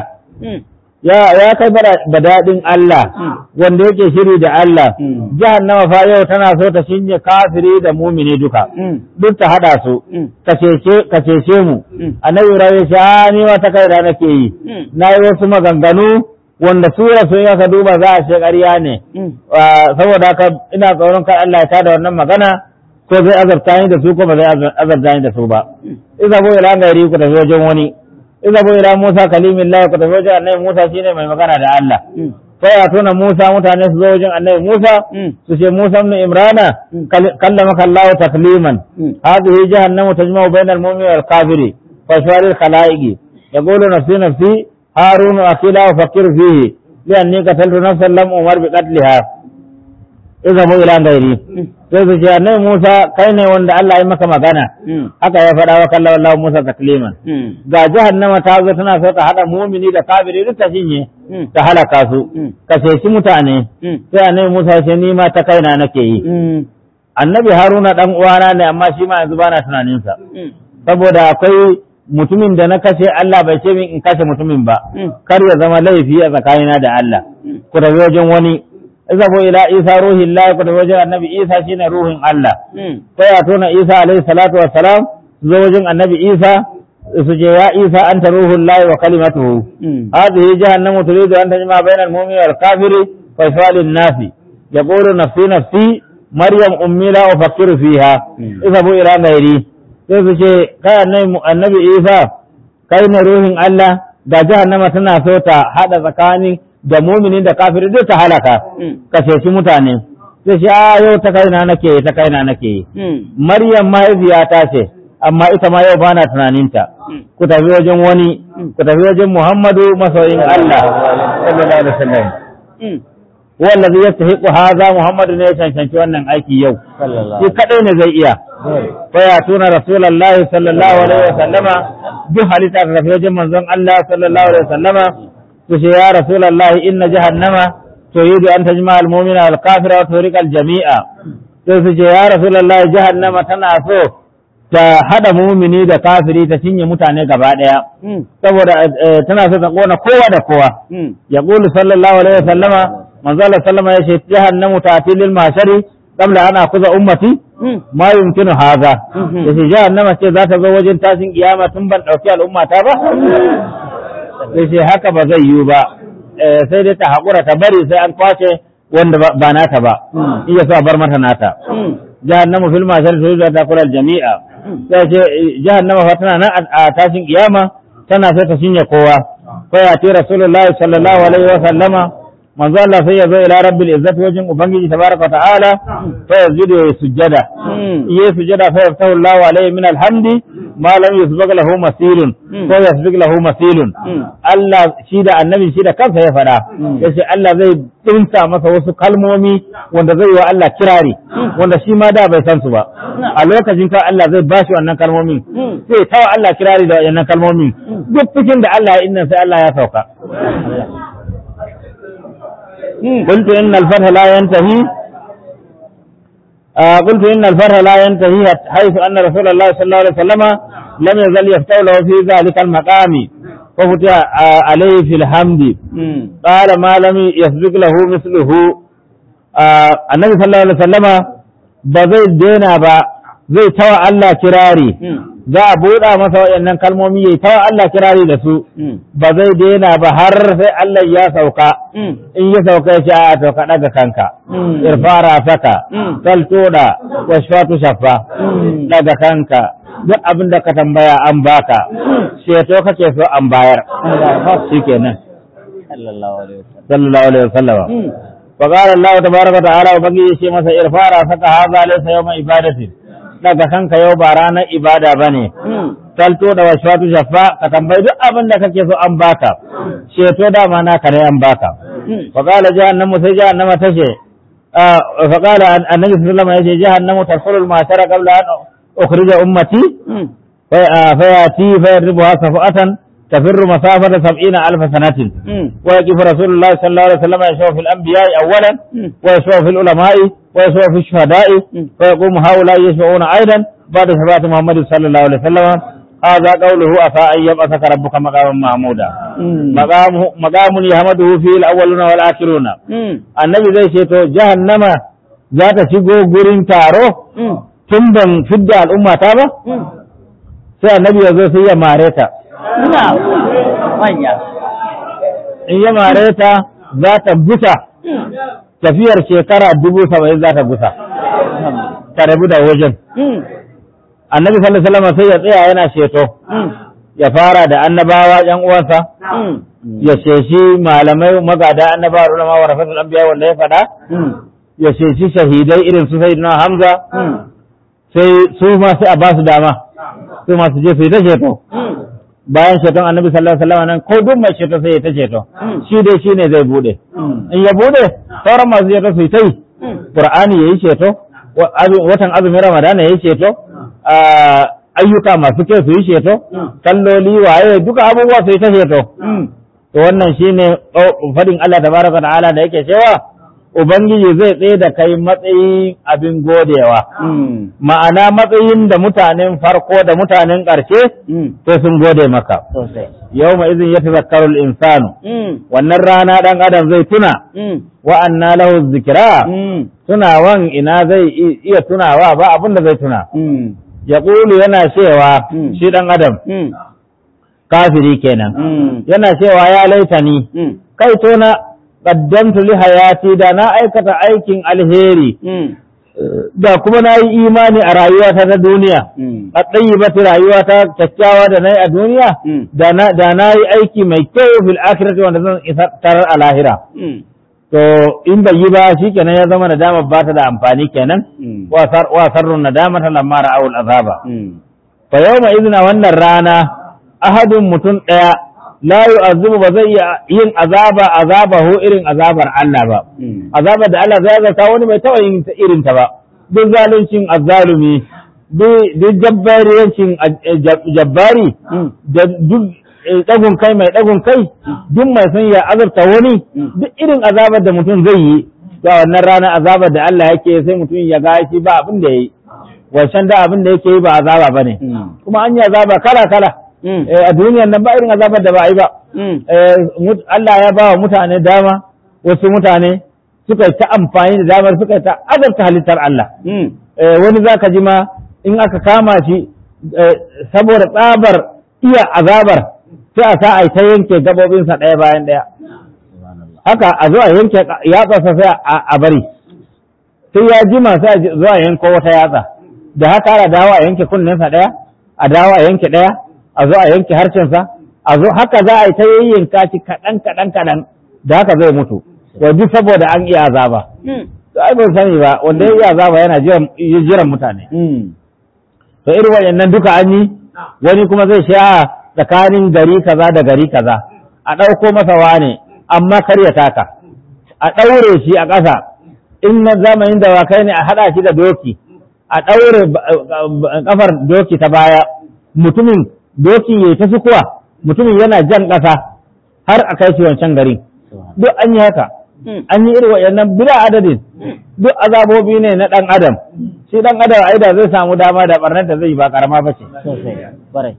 يا يا kai badadin Allah wanda yake shiri da Allah jahannama fa yau tana so ta shinye kafiri da mumini duka duk ta hada su ka cece mu annabi Ibrahim ya ni wata kai da nake yi nayi wasu maganganu wanda sura sun aka duba za a ce ƙarya ne saboda haka ina tsoron kai Allah ya tada wannan magana ko zai azabta ni da su ko ba zai azabta ni da su ba iza bo ila gairi ku tafi wajen wani iza bo ila Musa kalimillah ku tafi wajen annabi Musa shine mai magana da Allah sai ya tona Musa mutane su zo wajen annabi Musa su ce Musa ibn Imrana kallamaka Allah takliman hadhihi jahannamu tajma'u bainal mu'mini wal kafiri fa shawari khalaiqi yaqulu nafsi nafsi harun akila wa fakir fihi lianni qataltu nafsan lam umar bi qatliha iza bo ila gairi sai su ce annabi Musa kai ne wanda Allah ya maka magana haka ya faɗa wa kallon Allah Musa takliman ga jahannama ta zo tana so ta haɗa mumini da kafiri duk ta shinye ta halaka su ka ceci mutane sai annabi Musa ya ce ni ma ta kaina nake yi annabi Haruna dan uwana ne amma shi ma yanzu bana tunanin sa saboda akwai mutumin da na kashe Allah bai ce min in kashe mutumin ba kar ya zama laifi a tsakanina da Allah ku tafi wajen wani izabo ila isa ruhin la ku da wajen annabi isa shine ruhin Allah sai ya tona isa alaihi salatu wassalam zo wajen annabi isa su je ya isa anta ruhul lahi wa kalimatuhu hadhihi jahannamu turidu an tajma bainal mu'mini wal kafiri fa sawalin nasi yaqulu nafsi nafsi maryam ummi la ufakkiru fiha izabo ila ghairi sai su ce kai annabi isa kai ne ruhin Allah da jahannama tana so ta hada tsakanin da muminin da kafiri duk ta halaka ka ceci mutane sai shi a yau ta kaina nake ta kaina nake maryam mahaifiyata ce amma ita ma yau bana tunaninta ku tafi wajen wani ku tafi wajen muhammadu masoyin allah sallallahu alaihi wasallam wallazi yastahiqu hadha muhammadu ne ya cancanci wannan aiki yau shi kadai ne zai iya fa ya tuna rasulullahi sallallahu alaihi wasallama duk halitta ta tafi wajen manzon allah sallallahu alaihi wasallama تشي يا رسول الله إن جهنم تريد أن تجمع المؤمن والكافر وتورق الجميع تشي يا رسول الله جهنم تنعفو ta hada mumini da kafiri ta cinye mutane gaba daya saboda tana so ta kona kowa da kowa ya qulu sallallahu alaihi wasallama manzo Allah sallama ya ce jahannamu ta'ti lil mashari qabla ana kuza ummati ma yumkinu hadha yace jahannama ce za ta zo wajen tashin kiyama tun ban dauki al'umma ta ba sai ce haka ba zai yiwu ba sai dai ta haƙura ta bari sai an kwace wanda ba nata ba iya so a bar mata nata jahannamu fil mashar su ta kula jami'a sai ce jahannama fa tana nan a tashin kiyama tana sai ta shinye kowa fa ya ce rasulullahi sallallahu alaihi wa sallama manzo Allah sai ya zo ila rabbil izzati wajen ubangiji tabaraka ta'ala fa yazidu ya sujjada iya sujjada fa yaftahu Allahu alaihi min alhamdi ma lam yusbaq lahu masilun ko yasbiq lahu masilun Allah shi da annabi shi da kansa ya fada yace Allah zai dinta masa wasu kalmomi wanda zai yi wa Allah kirari wanda shi ma da bai san su ba a lokacin ka Allah zai bashi wannan kalmomin sai tawa Allah kirari da wannan kalmomin duk cikin da Allah ya inna sai Allah ya sauka قلت إن الفتح لا ينتهي آه قلت إن الفرح لا ينتهي حيث أن رسول الله صلى الله عليه وسلم لم يزل يفتح له في ذلك المقام وفتح آه عليه في الحمد قال ما لم يسبق له مثله آه النبي صلى الله عليه وسلم بزي دينا با زي توا الله كراري za a buɗa masa waɗannan kalmomi ya tawa Allah kirari da su ba zai daina ba har sai Allah ya sauka in ya sauka ya ce a to ka ɗaga kanka irfara saka saltoda washfatu shaffa ɗaga kanka duk abin da ka tambaya an baka ceto kake so an bayar shikenan sallallahu alaihi wasallam فقال الله تبارك وتعالى وبقي شيء مثلا ارفع راسك هذا ليس يوم عبادة daga kanka yau ba ranar ibada ba ne, salto da washwatu shafa ka tambayi duk abin da kake so an baka, ceto dama naka ne an baka. Faƙala jahannamu sai jahannama ta ce, faƙala annabi sallama ya ce jahannamu tarfulul matara qabla an ukhrija ummati fa yati fa yadribuha safatan تفر مسافة سبعين ألف سنة ويقف رسول الله صلى الله عليه وسلم يشوف في الأنبياء أولا ويشوف في العلماء ويشوف في الشهداء فيقوم هؤلاء يشفعون أيضا بعد شفاعة محمد صلى الله عليه وسلم هذا قوله أفا أن يبعثك ربك مقاما محمودا مقام مقام يحمده فيه الأولون والآخرون النبي زي شيتو جهنم ذات شيغو غورين تارو تنبن فد الأمة تابا sai annabi ya zo sai ya mare ta in ya mare ta za ta gusa tafiyar shekara dubu saba'in za ta gusa ta rabu da wajen annabi sallallahu alaihi wasallam sai ya tsaya yana sheto ya fara da annabawa yan uwansa ya sheshi malamai magada annabawa ulama wa rafatul anbiya wanda ya fada ya sheshi shahidai irin su sayyidina hamza sai su ma sai a ba su dama su ma su je su yi ta sheto bayan ceton annabi sallallahu alaihi wasallam nan ko duk mai ceto sai ya ta ceto shi dai shine zai bude in ya bude sauran masu ceto su yi ta yi qur'ani yayi ceto watan azumin ramadana yayi ceto ayyuka masu kyau su yi ceto kalloli waye duka abubuwa su yi ta ceto to wannan shine fadin Allah tabaraka ta'ala da yake cewa Ubangiji zai tsaye da kai matsayin abin godewa, ma'ana matsayin da mutanen farko da mutanen ƙarshe sai sun gode maka. Yau ma izin ya tazakkarul insanu, wannan rana ɗan adam zai tuna, wa'anna lahu zikira, tunawan ina zai iya tunawa ba abin da zai tuna. Ya ƙulu yana cewa shi ɗan adam, kafiri kenan, yana cewa ya laitani, kai tona qaddamtu li hayati da na aikata aikin alheri da kuma na yi imani a rayuwata ta duniya a tsayyibata rayuwata kyakkyawa da na yi a duniya da na yi aiki mai kyau fil akhirati wanda zan tarar a lahira to in bai yi ba shi kenan ya zama nadama ba ta da amfani kenan wa sarrun nadama ta lamma ra'awul azaba fa yawma idna wannan rana ahadun mutum daya la yu'azzibu ba zai iya yin azaba azabahu irin azabar Allah ba azabar da Allah zai zata wani bai taɓa yin irin ta ba duk zaluncin azzalumi duk jabbariyancin jabbari da duk ɗagun kai mai ɗagun kai duk mai son ya azabta wani duk irin azabar da mutum zai yi to wannan rana azabar da Allah yake sai mutum ya ga shi ba abin da yayi wancan da abin da yake yi ba azaba bane kuma an yi azaba kala kala a duniyar nan ba irin azabar da ba a yi ba Allah ya ba wa mutane dama wasu mutane suka ta amfani da damar suka ta azabta halittar Allah wani za ka ji ma in aka kama shi saboda tsabar iya azabar sai a sa a ta yanke gabobinsa ɗaya bayan ɗaya haka a zo a yanke yatsa sai a bari sai ya jima sai a zo a yanko wata yatsa da haka ana dawo a yanke kunninsa ɗaya a dawo a yanke ɗaya a zo a yanke harshensa a zo haka za a yi ta yayyanka shi kaɗan kaɗan kaɗan da haka zai mutu to duk saboda an iya azaba to ai ban sani ba wanda ya iya azaba yana jiran mutane to irin waɗannan duka an yi wani kuma zai sha tsakanin gari kaza da gari kaza a ɗauko masa wane amma kar ya taka a ɗaure shi a ƙasa in na zamanin dawakai ne a haɗa shi da doki a ɗaure ƙafar doki ta baya mutumin doki ya ta sukuwa mutumin yana jan ƙasa har a kai shi wancan garin duk an yi haka an yi irin waɗannan bila adadin duk azabobi ne na ɗan adam shi ɗan adam ai da zai samu dama da ɓarnar da zai yi ba ƙarama ba ce sosai kwarai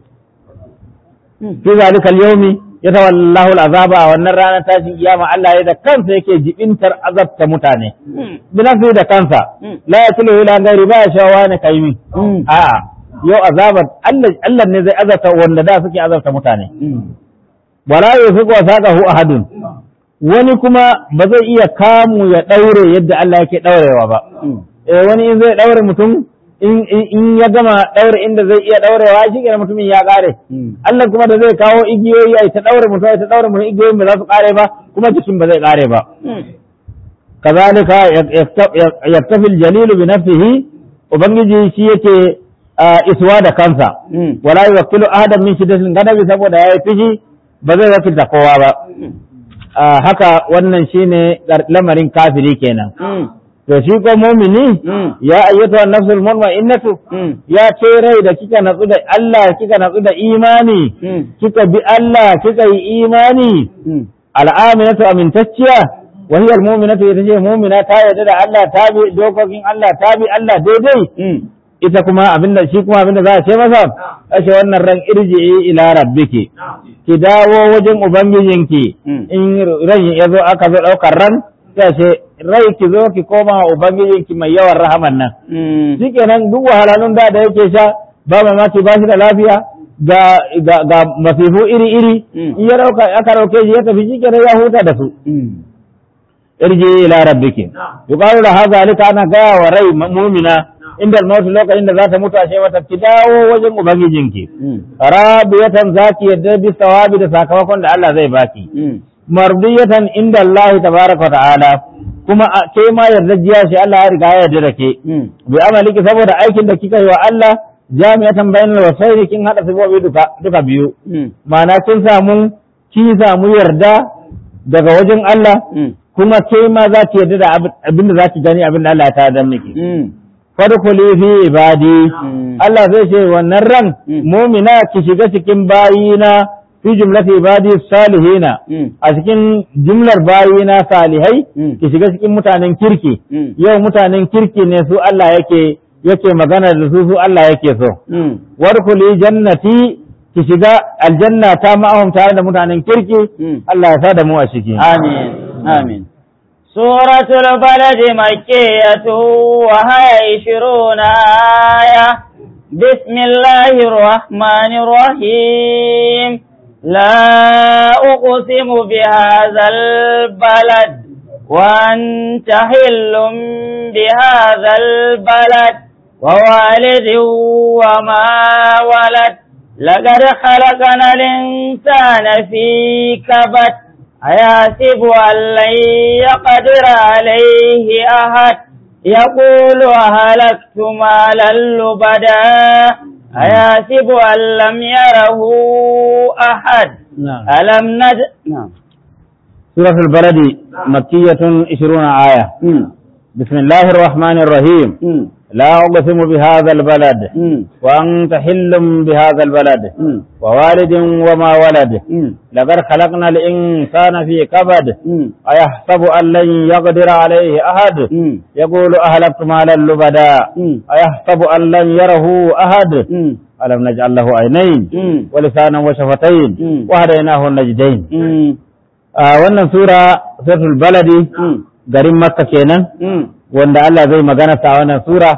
fi zalika al-yawmi yatawallahu al-azaba a wannan ranar tashin kiyama Allah ya da kansa yake jibintar azabta mutane bi nafsi da kansa la yakulu ila ghairi ba ya shawa ne kai min a'a yau azabar Allah Allah ne zai azabta wanda da suke azabta mutane wala yufiqu wasaqahu ahadun wani kuma ba zai iya kamu ya daure yadda Allah yake daurewa ba eh wani in zai daure mutum in in ya gama daure inda zai iya daurewa shi kenan mutumin ya kare Allah kuma da zai kawo igiyoyi ai ta daure mutum ai ta daure mutum igiyoyin ba za su kare ba kuma jikin ba zai kare ba kazalika yaktafil jalilu bi nafsihi ubangiji shi yake iswa da kansa wala yuwakkilu ahadan min shiddatil ghadabi saboda yayi fishi ba zai wakilta kowa ba haka wannan shine lamarin kafiri kenan to shi ko mumini ya ayyata nafsul mutma'innatu ya ce rai da kika natsu da Allah kika natsu da imani kika bi Allah kika yi imani al'aminatu amintacciya wa hiya al-mu'minatu ita ce mu'mina ta yarda da Allah ta bi dokokin Allah ta bi Allah daidai ita kuma abinda shi kuma abinda za a ce masa ashe wannan ran irji'i ila rabbiki ki dawo wajen ubangijinki in ran ya zo aka zo daukar ran sai ce rai ki zo ki koma wa ubangijinki mai yawan rahaman nan shikenan duk wahalalun da da yake sha ba mamaki ba shi da lafiya ga ga ga masifu iri iri in ya dauka aka dauke shi ya tafi shikenan ya huta da su irji ila rabbiki yuqalu la hadha alika ana gaya wa rai mu'mina inda al lokacin da za ta mutu ashe mata ki dawo wajen ubangijinki rabiyatan zaki yadda bi sawabi da sakamakon da Allah zai baki mardiyatan inda Allah tabaraka wa ta'ala kuma ke ma yardajiya shi Allah ya riga ya yarda da ke bi amaliki saboda aikin da kika yi wa Allah jami'atan bainal wasaili kin hada sababi duka duka biyu ma'ana kin samu kin samu yarda daga wajen Allah kuma ke ma za ki yarda da abin da za ki gani abin da Allah ya tada miki fadkhuli fi ibadi Allah zai ce wannan ran mu'mina ki shiga cikin bayina fi jumlati ibadi salihina a cikin jumlar bayina salihai ki shiga cikin mutanen kirki yau mutanen kirki ne su Allah yake yake magana da su su Allah yake so wadkhuli jannati ki shiga aljanna ta ma'ahum tare da mutanen kirki Allah ya sa da mu a ciki amin amin سورة البلد مكية وهي عشرون آية بسم الله الرحمن الرحيم لا أقسم بهذا البلد وأنت حل بهذا البلد ووالد وما ولد لقد خلقنا الإنسان في كبد أيحسب أن لن يقدر عليه أحد يقول أهلكت مالا لبدا أيحسب أن لم يره أحد نعم. ألم نج نعم سورة البلد مكية 20 آية بسم الله الرحمن الرحيم لا أقسم بهذا البلد وأنت حل بهذا البلد ووالد وما ولد لقد خلقنا الإنسان في كبد أيحسب أن لن يقدر عليه أحد يقول أهلكت مالا لبدا أيحسب أن لن يره أحد ألم نجعل له عينين ولسانا وشفتين وهديناه النجدين آه wannan sura suratul baladi garin makka kenan wanda Allah zai magana sa wannan sura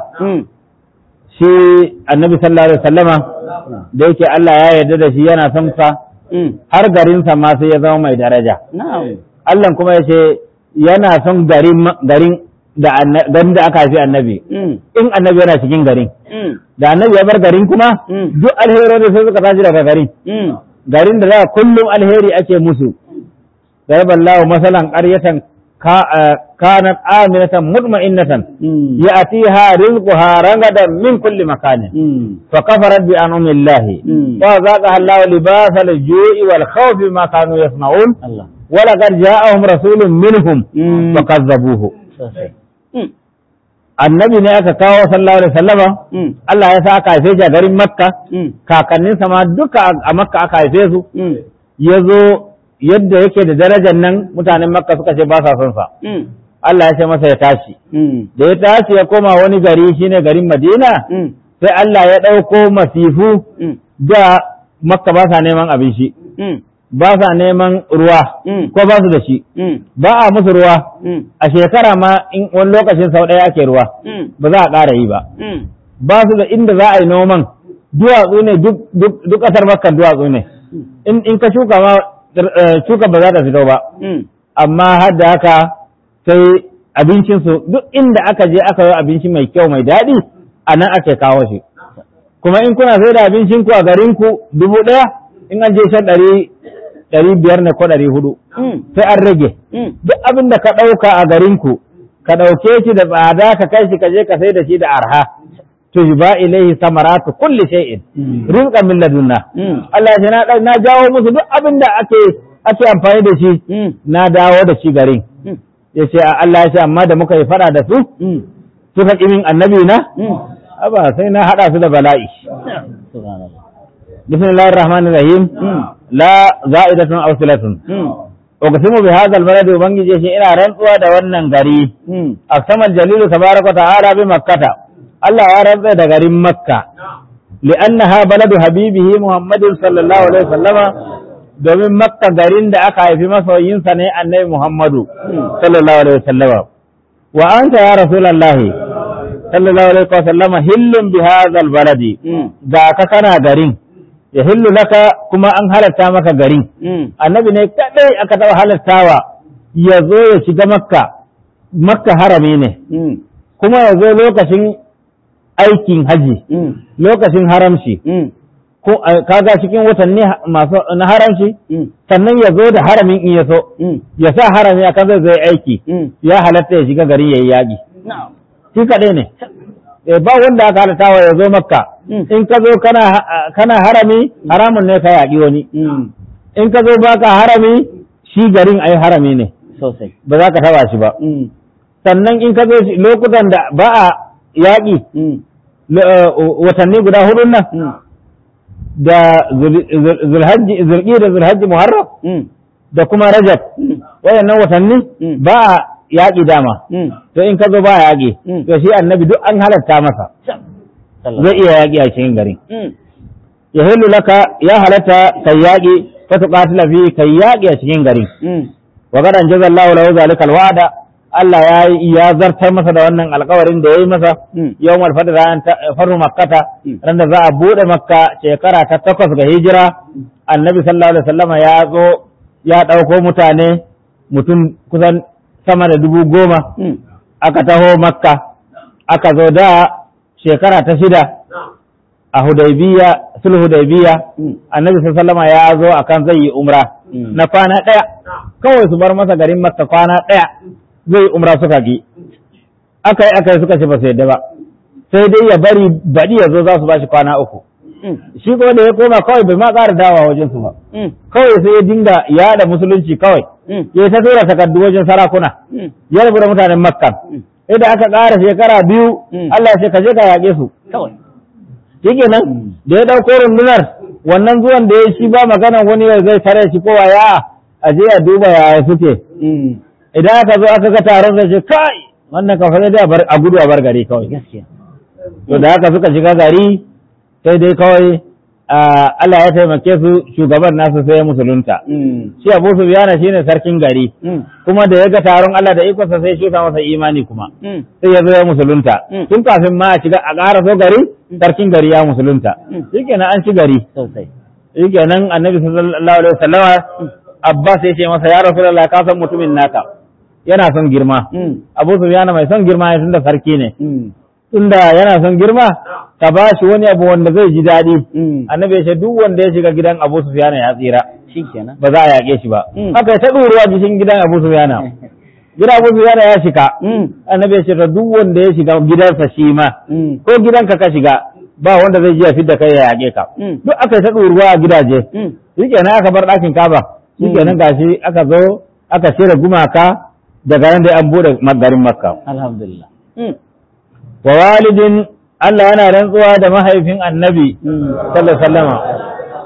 shi annabi sallallahu alaihi wasallama da yake Allah ya yarda da shi yana son sa har garinsa ma sai ya zama mai daraja نعم Allah kuma ya ce yana son garin garin da anna- garin da aka haifi annabi in annabi yana cikin garin da annabi ya bar garin kuma duk alheri sai suka tashi daga garin garin da za kullum alheri ake musu ضرب الله مثلا قرية كا- آه، كانت آمنة مطمئنة يأتيها رزقها رغدا من كل مكان فكفرت بأنعم الله وذاقها الله لباس الجوع والخوف بما كانوا يصنعون الله ولقد جاءهم رسول منهم فكذبوه annabi ne aka kawo sallallahu alaihi wasallama Allah ya sa aka haife shi a garin Makka kakanninsa ma duka a Makka aka haife su ya zo yadda yake da darajar nan mutanen makka suka ce ba sa son sa Mm. Allah ya ce masa ya tashi Mm. da ya tashi ya koma wani gari shine garin Madina Mm. sai Allah ya ɗauko masifu Mm. da makka ba sa neman abinci Mm. ba sa neman ruwa Mm. ko ba su da shi Mm. ba a musu ruwa Mm. a shekara ma in wani lokacin sau ɗaya ake ruwa Mm. ba za a ƙara yi ba Mm. ba su da inda za a yi noman duwatsu ne duk duk- duk ƙasar makka duwatsu ne in in ka shuka ma eh, shuka ba za ta fito ba Mm. amma har da haka sai abincinsu duk inda aka je aka yi abinci mai kyau mai daɗi a nan ake kawo shi kuma in kuna sai da abincinku a garinku dubu ɗaya in an je shan ɗari ɗari biyar ne ko ɗari hudu Mm. sai an rage Mm. duk abin da ka ɗauka a garinku ka ɗauke shi da tsada ka kai shi ka je ka sai da shi da arha tujba ilaihi samaratu kulli shay'in rizqan min ladunna Mm. Allah ya ce na na jawo musu duk abin da ake ake amfani da shi Mm. na dawo da shi garin Mm. ya ce Allah ya ce amma da muka yi fada da su Mm. suka ƙi min annabi na Mm. aba sai na haɗa su da bala'i Subhanallah. bismillahir rahmanir rahim Mm. la za'idatun aw silatun Mm. uqsimu bi hadha al-balad ubangiji shi ina rantsuwa da wannan gari Mm. aqsama al-jalil tabaraka ta'ala bi makkata Allah ya rantsa da garin makka li'annaha baladu habibihi muhammadin sallallahu alaihi wasallama domin makka garin da aka haifi masoyinsa ne annabi muhammadu sallallahu alaihi wasallama wa anta ya rasulullahi sallallahu alaihi wasallama hillun bi hadha al-baladi Mm. ga ka kana garin ya hillu laka kuma an halatta maka garin Mm. annabi ne kadai aka taɓa halattawa ya zo ya shiga makka makka harami ne Mm. kuma ya zo lokacin aikin haji Mm. lokacin haramci Mm. ko a- kaga cikin watanni ha- masu na haramci Mm. sannan ya zo da haramin in ya so Mm. ya sa harami akan zai zai aiki Mm. ya halatta ya shiga gari ya yi yaƙi Na'am. shi kaɗai ne Eh, ba wanda aka halattawa ya zo makka Mm. in ka zo kana ha- kana harami haramun ne ka yaƙi wani Mm. in ka zo baka harami shi garin ai harami ne Sosai. ba za ka taba shi ba Mm. sannan in ka zo shi- lokutan da ba a yaƙi Mm. lo- eh, watanni guda hudun nan Mm. da Zul- Zul- zulhajji zulqi da zulhajji muharram Mm. da kuma rajab Mm. wayannan watanni Mm. ba a yaƙi dama Mm. to in ka zo ba a yaƙi Mm. to shi annabi duk an halatta masa zai iya yaƙi a cikin garin Mm. ya hillu laka ya halatta kai yaƙi ka tuqatila fi kai yaƙi a cikin garin Mm. wa qad anjazallahu lahu zalika alwa'da Allah ya yi- ya zartar masa da wannan alƙawarin da yayi masa Mm. yawmal fadr ran ta- farru makkata Mm. ran da za a bude makka shekara ta takwas ga hijira annabi sallallahu alaihi wasallama ya zo ya ɗauko mutane mutum kusan sama da dubu goma Mm. aka taho makka aka zo da shekara ta shida a hudaybiya sulhu hudaybiya Mm. annabi sallallahu alaihi wasallama ya zo akan zai yi umra Mm. na kwana ɗaya kawai su bar masa garin makka kwana ɗaya zai yi umra suka ki aka yi aka yi suka ce ba su yadda ba sai dai ya bari baɗi ya zo za su ba shi kwana uku Mm. shi kuma da ya koma kawai bai ma ƙara dawa wajen su ba Mm. kawai sai ya dinga yaɗa musulunci kawai Mm. ya ta tura takardu wajen sarakuna Mm. ya rabu da mutanen makka Mm. sai da aka ƙara shekara biyu Mm. Allah ya ce ka je ka yaƙe su Kawai. shikenan Mm. da ya ɗauko rundunar wannan zuwan da ya shi ba magana wani ya zai tare shi kowa ya a je a duba yaya suke Mm. idan aka zo aka ga taron zai ce kai wannan kafa sai dai a bar- a gudu a bar gari kawai Gaskiya. to da haka suka shiga gari sai dai kawai ah, Allah ya taimake su shugaban nasu sai ya musulunta Mm. shi Abu Sufyan shine sarkin gari Mm. kuma da ya ga taron Allah da ikonsa sai shi masa imani kuma Mm. sai ya zo ya musulunta Mm. tun kafin ma a shiga a ƙara so gari sarkin gari ya musulunta Mm. shikenan an ci gari Sosai. shikenan annabi sallallahu alaihi wasallama Abbas ya ce masa ya Rasulullah ka san mutumin naka yana son girma Mm. Abu Sufyan mai son girma ne tunda sarki ne Mm. tunda yana son girma ka ba shi wani abu wanda zai ji daɗi Mm. annabi ya ce duk wanda ya shiga gidan Abu Sufyan ya tsira Shikenan. ba za a yaƙe shi ba Mm. haka ta ɗuruwa cikin gidan Abu Sufyan gidan Abu Sufyan ya shiga Mm. annabi ya ce to duk wanda ya shiga gidansa shi ma Mm. ko gidanka ka shiga ba wanda zai ji ya fidda kai ya yaƙe ka Mm. duk aka yi ta ɗuruwa a gidaje Mm. shikenan aka bar ɗakin kaba shikenan gashi aka zo aka shirya gumaka daga nan dai an bude garin makka Alhamdulillah. Mm. wa walidin Allah yana rantsuwa da mahaifin annabi Mm. sallallahu alaihi wasallama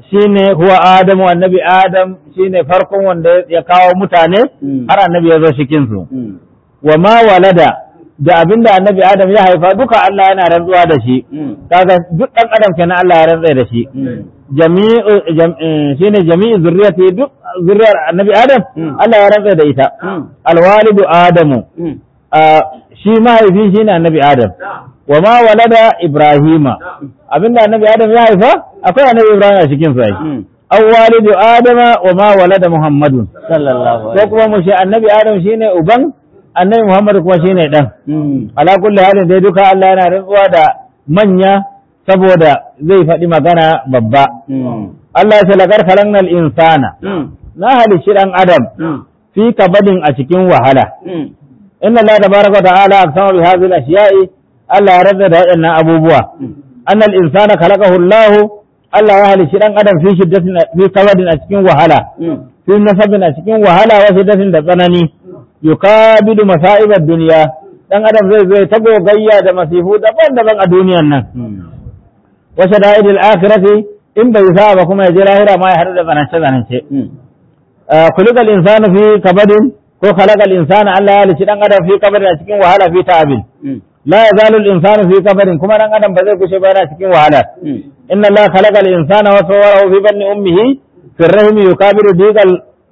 shine huwa adamu annabi adam shine farkon wanda ya kawo mutane Mm. har annabi ya zo cikin su Mm. wa ma walada da abinda annabi adam ya haifa duka Allah yana rantsuwa da shi Mm. kaga duk dan adam kenan Allah ya rantsa da shi Mm. jami'u jam- eh, shine jami'u zurriyati duk zurriyar annabi adam Mm. Allah ya rantsa da ita Mm. alwalidu adamu Mm. Ah, shi mahaifi shine annabi adam wa ma walada ibrahima abinda annabi adam ya haifa akwai annabi ibrahim a cikin su ai Mm. aw walidu adama wa ma walada muhammadun sallallahu ko alaihi kuma mu ce annabi adam shine uban annabi muhammad kuma shine dan Mm. ala kulli halin dai duka Allah yana rantsuwa da manya saboda zai faɗi magana babba Mm. Allah ya ce laqad khalaqnal insana Mm. na halicci dan adam Mm. fi kabadin a cikin wahala Mm. inna Allah tabaraka wa ta'ala aqsama bi hadhihi al-ashiya'i Allah ya rada da waɗannan abubuwa Mm. annal insana khalaqahu Allah Allah ya halicci dan adam fi shiddatin fi kabadin a cikin wahala Mm. fi nasabin a cikin wahala wa shiddatin da tsanani yukabidu masa'ibad dunya dan adam zai zai ta gogayya da masifu daban-daban a duniyan nan Mm. wa shada'idil akhirati in bai sa ba kuma ya je lahira ma ya haɗu da tsanance tsanance Mm. kulikal insanu fi kabadin ko khalaqal insana Allah ya halicci dan adam fi kabadin a cikin wahala fi ta'abin Mm. la yazalu al-insanu fi kabadin kuma dan adam ba zai kushe ba yana cikin wahala Mm. inna Allah khalaqa al-insana wa sawwarahu fi batni ummihi fi ar-rahimi yukabiru diqal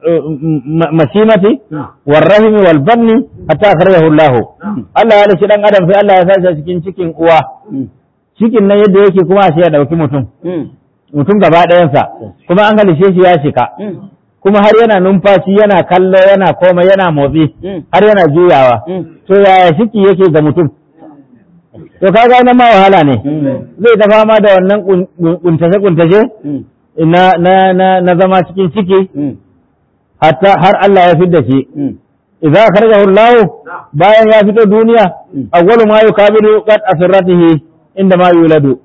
mashimati war-rahimi wal-batni hatta akhrajahu Allah Allah ya halicci dan adam sai Allah ya sashi a cikin cikin uwa Mm. cikin nan yadda yake kuma sai ya dauki mutum Mm. mutum gaba ɗayansa kuma an halice shi ya shika Mm. kuma har yana numfashi yana kallo yana komai yana motsi Mm. har yana juyawa Mm. to yaya ciki yake ga mutum to kaga nan ma wahala ne Mm. zai ta fama da wannan kuntashe kuntashe Mm. na na na na zama cikin ciki Mm. hatta har Allah ya fidda shi Mm. idza kharajahu Allah bayan ya fito duniya Mm. awwalu ma yukabiru qad asratihi inda ma yuladu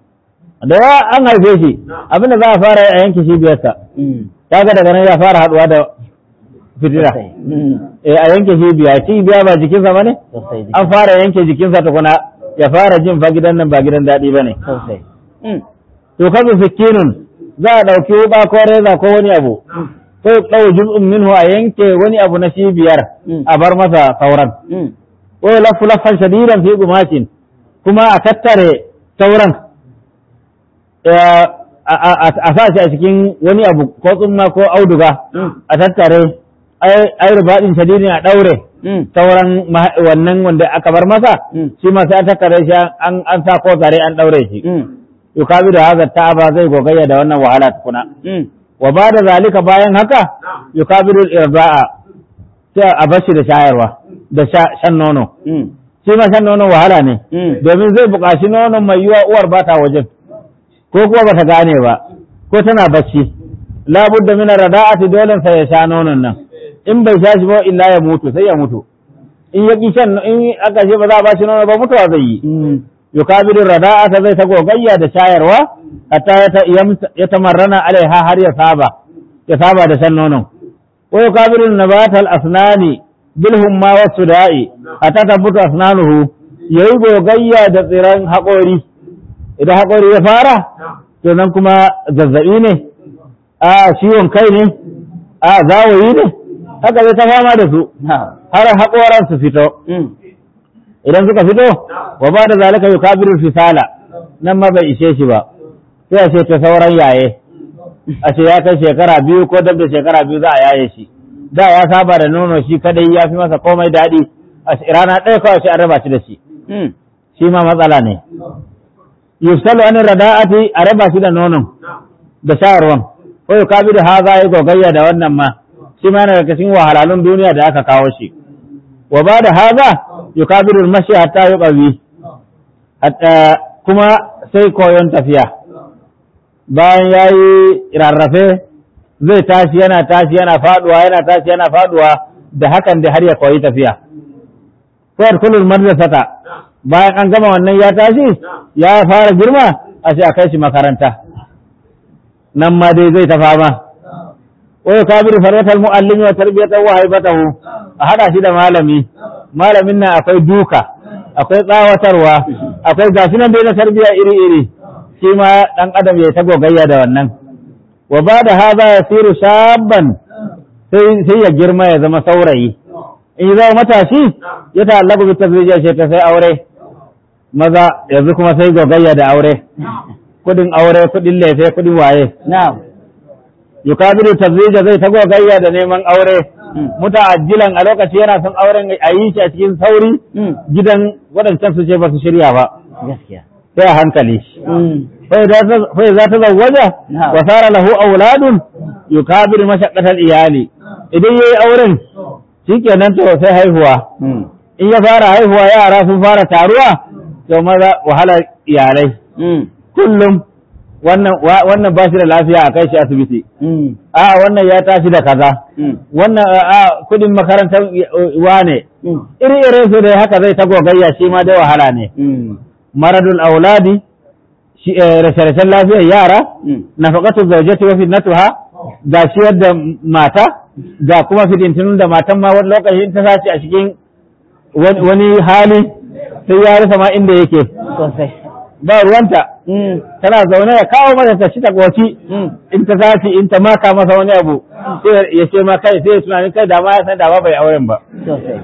da ya an haife shi abinda za a fara a yanke cibiyarsa Mm. kaga daga nan ya fara haduwa da fitila Mm. eh a yanke cibiya cibiya ba jikinsa bane Sosai. an fara yanke jikinsa tukuna ya fara jin fa gidan nan ba gidan daɗi bane Sosai. Mm. to kazu sikinun za a ɗauki wuɓa ko reza ko wani abu ko ɗau juz'un minhu a yanke wani abu na cibiyar Mm. a bar masa sauran Mm. ko lafu laffan shadidan fi gumashin kuma a tattare sauran eh, a a- a- a sa shi a cikin wani abu ko tsumma ko auduga Mm. a tattare ai ai rubaɗin shadidin a ɗaure Mm. sauran ma- wannan wanda aka bar masa Mm. shi ma sai an tattare shi an an sa ko zare an ɗaure shi Mm. yukabi da haza ta'aba zai gogayya da wannan wahala tukuna Mm. wa ba da zalika bayan haka yukabiru irda'a sai a bashi da shayarwa da sha- shan nono Mm. shi ma shan nono wahala ne Mm. domin zai buƙaci nonon mai yiwa uwar ba ta wajen ko kuma ba ta gane ba ko tana bacci labudda min rada'ati dole sai ya sha nonon nan in bai sha shi ba illa ya mutu sai ya mutu in ya ki shan in aka ce ba za a ba shi nono ba mutuwa zai yi Mm. yukabiru rada'ata zai ta gogayya da shayarwa hatta ya ta- yam- ya tamarrana alaiha har ya saba ya saba da shan nonon wa yukabiru nabatal asnani bil humma was suda'i hatta tabutu asnanuhu yayi gogayya da tsiran haƙori idan haƙori ya fara to nan kuma zazzabi ne a ciwon kai ne a zawayi ne haka zai ta fama da su Na'am. har haƙoran su fito Mm. idan suka fito wa ba da zalika yukabiru fisala nan ma bai ishe shi ba sai a ce ta sauran yaye a ce ya kai shekara biyu ko dab da shekara biyu za a yaye shi da ya saba da nono shi kadai ya fi masa komai daɗi a ce rana ɗaya kawai sai an raba shi da shi Mm. shi ma matsala ne yufsalu an rada'ati a raba shi da nonon da shayarwan ko yukabiru haza ya gogayya da wannan ma shi ma yana daga cikin wahalalun duniya da aka kawo shi wa ba da haza yukabiru mashi hatta yuqawi hatta kuma sai koyon tafiya bayan yayi rarrafe zai tashi yana tashi yana faduwa yana tashi yana faduwa da hakan da har ya koyi tafiya ko kulul madrasata bayan an gama wannan ya tashi ya fara girma a ce a kai shi makaranta nan ma dai zai ta fama wa yukabiru farwatal muallimi wa tarbiyatahu wa haibatahu a hada shi da malami malamin nan akwai duka akwai tsawatarwa akwai gashi nan dai na tarbiya iri iri shi ma dan adam ya ta gogayya da wannan wa ba da haza ya siru shabban sai ya girma ya zama saurayi in yi zama matashi ya ta'allaku bi tazwija ce ta sai aure maza yanzu kuma sai gogayya da aure kudin aure kudin lefe kudin waye na'am yukabiru tazwija zai ta gogayya da neman aure muta'ajjilan a lokaci yana son auren a yi shi a cikin sauri gidan waɗancan su ce ba su shirya ba gaskiya sai a hankali fai za ta zawwaja Na'am. wa sara lahu auladun yukabiru mashaqqatal iyali idan yayi auren shikenan to sai haihuwa in ya fara haihuwa yara sun fara taruwa to maza wahalar iyalai kullum wannan wa- wannan ba shi da lafiya a kai shi asibiti a wannan ya tashi da kaza wannan a kudin makarantar wane iri irin su da haka zai ta gogayya shi ma dai wahala ne maradul auladi shi eh, rashe-rashen lafiyar yara nafaqatu zawjati wa fitnatuha ga shi da mata ga kuma fitintunun da matan ma wani lokaci in ta sace a cikin wani wani hali sai ya rasa ma inda yake sosai ba ruwanta tana zaune ya kawo mata ta shi ta goci in ta sace in ta maka masa wani abu sai ya ce ma kai sai ya tunanin kai da ma ya san da ma bai auren ba sosai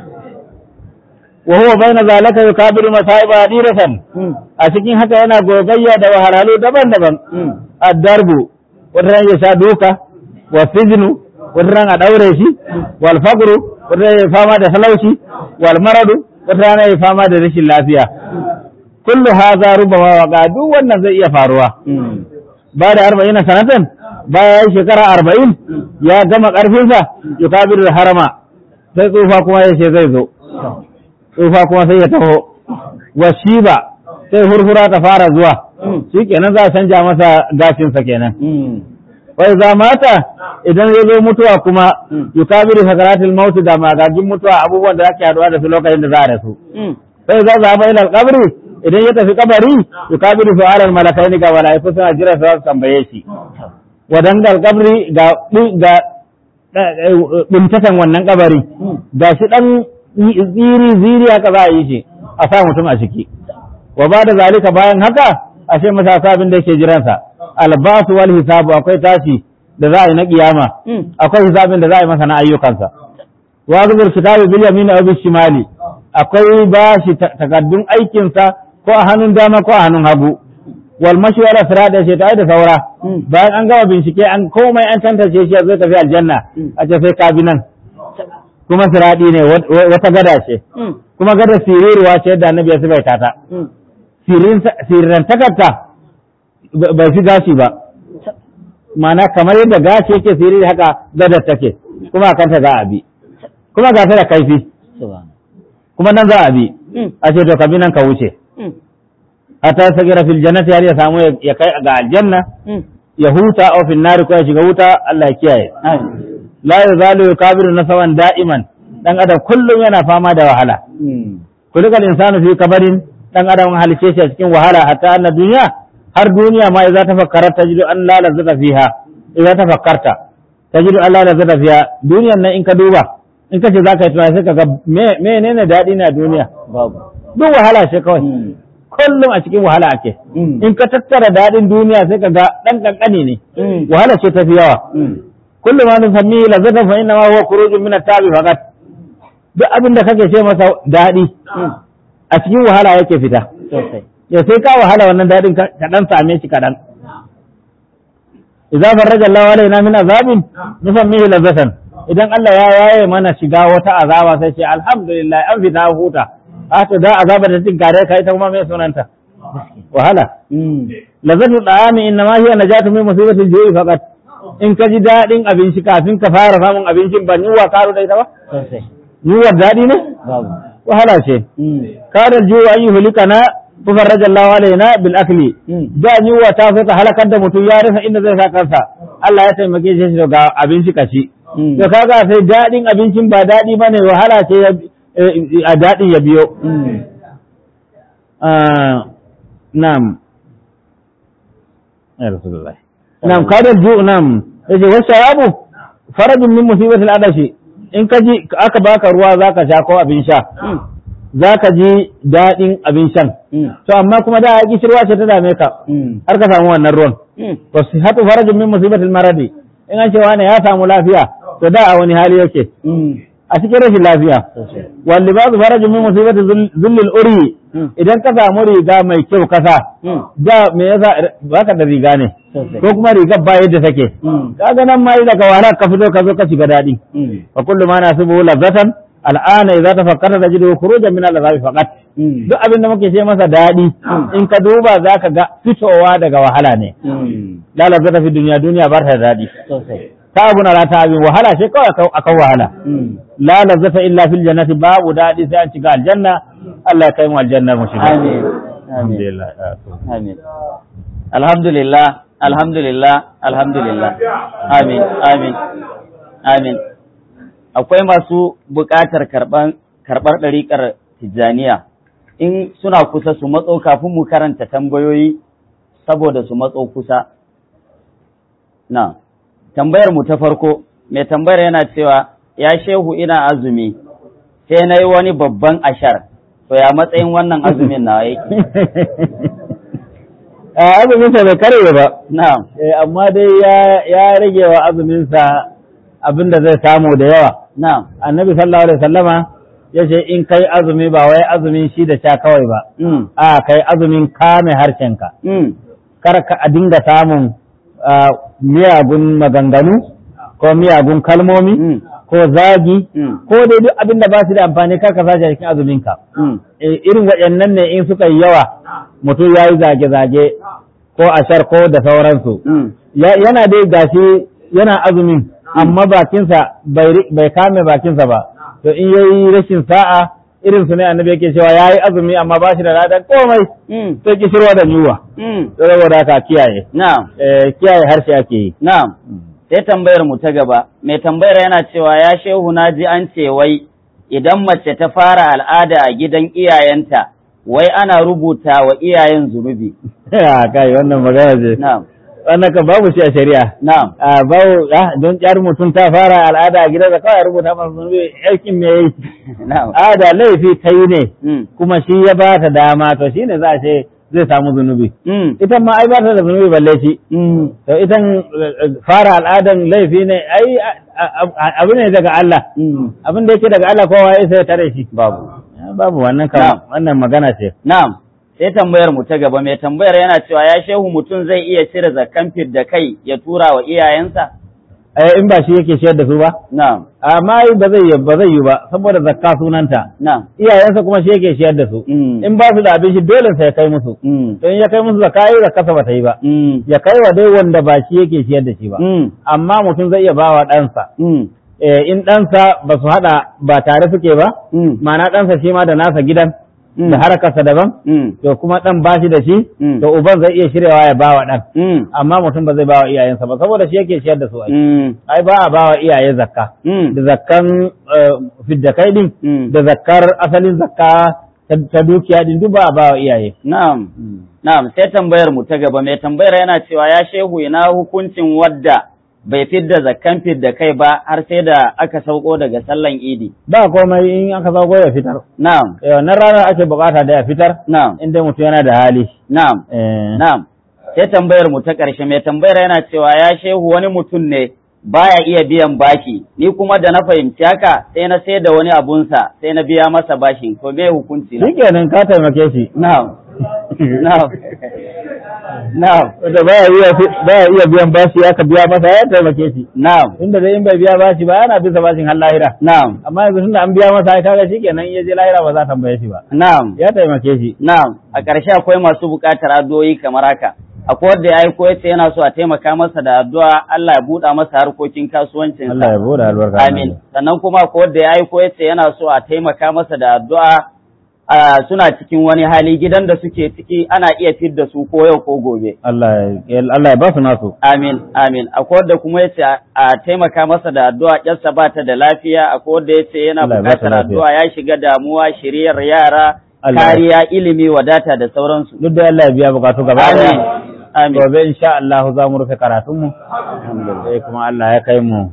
wa huwa baina zalika yukabiru masaiba diratan a cikin haka yana gogayya da wahalhalu daban-daban addarbu wata ran ya sha duka wa sijnu wata ran a daure shi wal faqru wata ran ya fama da talauci wal maradu wata ran ya fama da rashin lafiya kullu hadha rubama waqa duk wannan zai iya faruwa ba da arba'ina sanatan bayan shekara arba'in ya gama ƙarfinsa yukabiru harama sai tsufa kuma ya ce zai zo tsufa kuma sai ya taho wa shiba sai hurhura ta fara zuwa shi kenan za a canja masa gashinsa kenan wai za mata idan ya zo mutuwa kuma yukabiru sakaratul mautu da magagin mutuwa abubuwan da ake haduwa da su lokacin da za a rasu sai za za ba ilal kabri idan ya tafi kabari yukabiru su'alal malakaini ga malaiku suna jira su tambaye shi wadangal kabri ga ga bintatan wannan kabari ga shi dan ziri ziri haka za a yi shi a sa mutum a ciki wa ba da zalika bayan haka ashe masa abin da yake jiransa albasu wal hisabu akwai tashi da za a yi na kiyama akwai hisabin da za a yi masa na ayyukansa wa zubur kitabu bil yamin aw bil shimali akwai bashi takaddun aikinsa ko a hannun dama ko a hannun hagu wal mashi wala sirada ce ta da saura bayan an gama bincike an komai an tantance shi zai tafi aljanna a ce sai ka bi nan kuma siradi ne wata gada ce kuma gada siriruwa ce yadda annabi ya sifaita ta sirrantakarta bai fi gashi ba mana kamar yadda gashi yake siriri haka gadar take kuma a kanta za a bi kuma ga ta da kaifi kuma nan za a bi a ce to ka bi nan ka wuce hatta sagira fil jannati har ya samu ya kai ga aljanna ya huta aw fil nari ko ya shiga wuta Allah ya kiyaye la yazalu yukabiru nasaban da'iman dan adam kullum yana fama da wahala kulikal insanu fi kabarin dan adam halice shi a cikin wahala hatta anna duniya har duniya ma idza tafakkarta tajidu an la lazata fiha idza tafakkarta tajidu an la lazata fiha duniyan nan in ka duba in ka ce zaka yi tunani sai ka ga menene daɗi ne a duniya babu duk wahala ce kawai kullum a cikin wahala ake in ka tattara daɗin duniya sai ka ga ɗan ƙanƙani ne wahala ce tafi yawa kullum ma nusammi lazata fa inna ma huwa khurujun min at-tabi faqat duk abin da kake ce masa daɗi a cikin wahala yake fita sosai ya sai ka wahala wannan daɗin ka ɗan same shi kaɗan idza farraja Allah alaina min azabin nusammihi lazatan idan Allah ya yaye mana shiga wata azaba sai ce alhamdulillah an fita huta a to da azaba da cikin gare ka ita kuma mai sunanta wahala lazatu da'ami inna ma hiya najatu min musibatil ju'i faqat in ka ji daɗin abinci kafin ka fara samun abincin ba yunwa karo da ita ba sosai yunwar daɗi ne babu wahala ce kada ju'u an yuhlika na tufarraja Allah alaina bil akli da yunwa ta so ta halakar da mutum ya rasa inda zai sa kansa Allah ya taimake shi daga abinci kaci to kaga sai daɗin abincin ba daɗi bane wahala ce a daɗin ya biyo na'am ya rasulullah na'am kada ju na'am yace wasu shayabu farajin min musibatil adashi in ka ji aka baka ruwa zaka sha ko abin sha zaka ji daɗin abin shan to amma kuma da ya kishirwa ce ta dame ka har ka samu wannan ruwan to sihatu farajin min musibatil maradi in an ce wani ya samu lafiya to da a wani hali yake a cikin rashin lafiya wal libasu farajin min musibati zullil uri idan ka samu riga mai kyau kasa da me yasa baka da riga ne ko kuma rigar ba yadda take kaga nan ma daga wahala ka fito ka zo ka shiga daɗi fa kullu ma nasibu lazatan al'ana idza tafakkarta tajidu khurujan min al-azabi faqat duk abin da muke ce masa daɗi in ka duba zaka ga fitowa daga wahala ne la lazata fi duniya duniya ba ta da daɗi ta abu na rata abin wahala ce kawai akan wahala la lazata illa fil jannati babu daɗi sai an shiga aljanna Allah ya kai mu aljanna mu shiga Amin. alhamdulillah Amin. Alhamdulillah, alhamdulillah, alhamdulillah. Amin, amin, amin. Akwai masu buƙatar karɓar karɓar ɗariƙar Tijjaniya. In suna kusa su matso kafin mu karanta tambayoyi saboda su matso kusa. Na, tambayar mu ta farko, mai tambayar yana cewa, ya shehu ina azumi, sai na yi wani babban ashar, to ya matsayin wannan azumin na yake. azumin sa bai kare ba Na'am. Eh, amma dai ya ya rage wa azumin sa abin da zai samu da yawa Na'am. annabi sallallahu alaihi wasallama yace in kai azumi ba wai azumin shi da sha kawai ba Mm. a kai azumin kame harshenka Mm. kar ka a dinga samun ah, miyagun maganganu ko miyagun kalmomi Mm. ko zagi Mm. ko dai duk abin da ba su da amfani kar ka sace a cikin azuminka Mm. Eh, irin waɗannan ne in suka yi yawa mutum ya yi zage-zage ko ashar ko da sauransu Mm. Ya- yana dai gashi yana azumin amma bakinsa bai ri- bai kame bakinsa ba to in yayi rashin sa'a irin su ne annabi yake cewa yayi azumi amma ba shi da ladan komai Mm. sai kishirwa da yunwa Mm. saboda haka kiyaye Na'am. eh, kiyaye harshe ake yi Na'am. Sai tambayar mu ta gaba. Mai tambayar yana cewa ya shehu na ji an ce wai idan mace ta fara al'ada a gidan iyayenta wai ana rubuta wa iyayen zunubi. Ya, kai wannan magana ce Na'am. wannan ka babu shi a shari'a Na'am. a babu ah, don yar mutum ta fara al'ada a gidansa kawai a rubuta masa zunubi aikin me yayi Na'am. ada laifi ta yi ne Mm. kuma shi ya ba ta dama to shine za a ce zai samu zunubi Mm. ita ma ai ba ta da zunubi balle shi Mm. to idan eh, fara al'adan laifi ne ai a- a- abu ne daga Allah Mm. abin da yake daga Allah kowa ya sai ya tare shi Babu. Ya, babu wannan Na'am. kan wannan magana ce Na'am. Sai tambayar mu ta gaba mai tambayar yana cewa ya shehu mutum zai iya cire zakkan da kai ya tura wa iyayensa? eh in ba shi yake shayar da su ba Na'am. amma ai ba zai yi ba zai yi ba saboda zakka sunanta Na'am. iyayensa kuma shi yake shayar da su Mm. in ba su da abin shi dole sai ya kai musu Mm. to in ya kai musu zakka ai zakka ba ta yi ba Mm. ya kai wa dai wanda ba shi yake shayar da shi ba Mm. amma mutum zai iya ba wa ɗansa Mm. eh, in ɗansa ba su haɗa ba tare suke ba Mm. ma'ana ɗansa shi ma da nasa gidan Mm. da harakarsa daban Mm. to kuma ɗan ba shi da shi Mm. to uban zai iya shiryawa ya ba wa ɗan Mm. amma mutum ba zai ba wa iyayensa ba saboda shi yake shiyar da su ai Mm. ai ba a ba wa iyaye zakka Mm. da zakkan eh, fidda kai din Mm. da zakkar asalin zakka ta ta dukiya din duk ba a ba wa iyaye Na'am. Na'am, sai tambayar mu ta gaba mai tambayar yana cewa ya shehu ina hukuncin wadda bai fidda zakkan fidda kai ba har sai da aka sauko daga sallan idi. ba komai in aka zago ya fitar Na'am. eh, wannan ranar ake bukata da ya fitar Na'am. inda mutum yana da hali Na'am. eh, Na'am. Sai tambayar mu ta ƙarshe mai tambayar yana cewa ya shehu wani mutum ne baya iya biyan bashi ni kuma da na fahimci haka sai na sai da wani abunsa sai na biya masa bashin to me hukunci na? shikenan ka taimake shi Na'am. Na'am. Na'am. wanda baya iya baya iya biyan bashi ya ka biya masa ya taimake shi Na'am. tunda dai in bai biya bashi ba yana bisa bashin har lahira Na'am. amma yanzu tunda an biya masa ai kaga shikenan in ya je lahira ba za a tambaye shi ba Na'am. ya taimake shi Na'am, a ƙarshe akwai masu buƙatar addu'o'i kamar haka. Akwai wanda ya aiko ya ce yana so a taimaka masa da addu'a Allah ya buɗa masa harkokin kasuwancinsa. Allah ya bude albarka Amin. Sannan kuma akwai wanda ya aiko ya ce yana so a taimaka masa da addu'a a suna cikin wani hali gidan da suke ciki ana iya fidda su ko yau ko gobe. Allah ya Allah ya ba su nasu Amin, amin. Akwai wanda kuma ya ce a taimaka masa da addu'a ƙyarsa ba ta da lafiya, akwai wanda ya ce yana Allah ya ba ta buƙatar lafiya. addu'a ya shiga damuwa, shiriyar yara, Allah ya- kariya, ilimi, wadata da sauransu. duk da Allah ya biya bukatu gaba Amin. daya Amin. gobe insha Allah za mu rufe karatunmu sai kuma Allah ya kai mu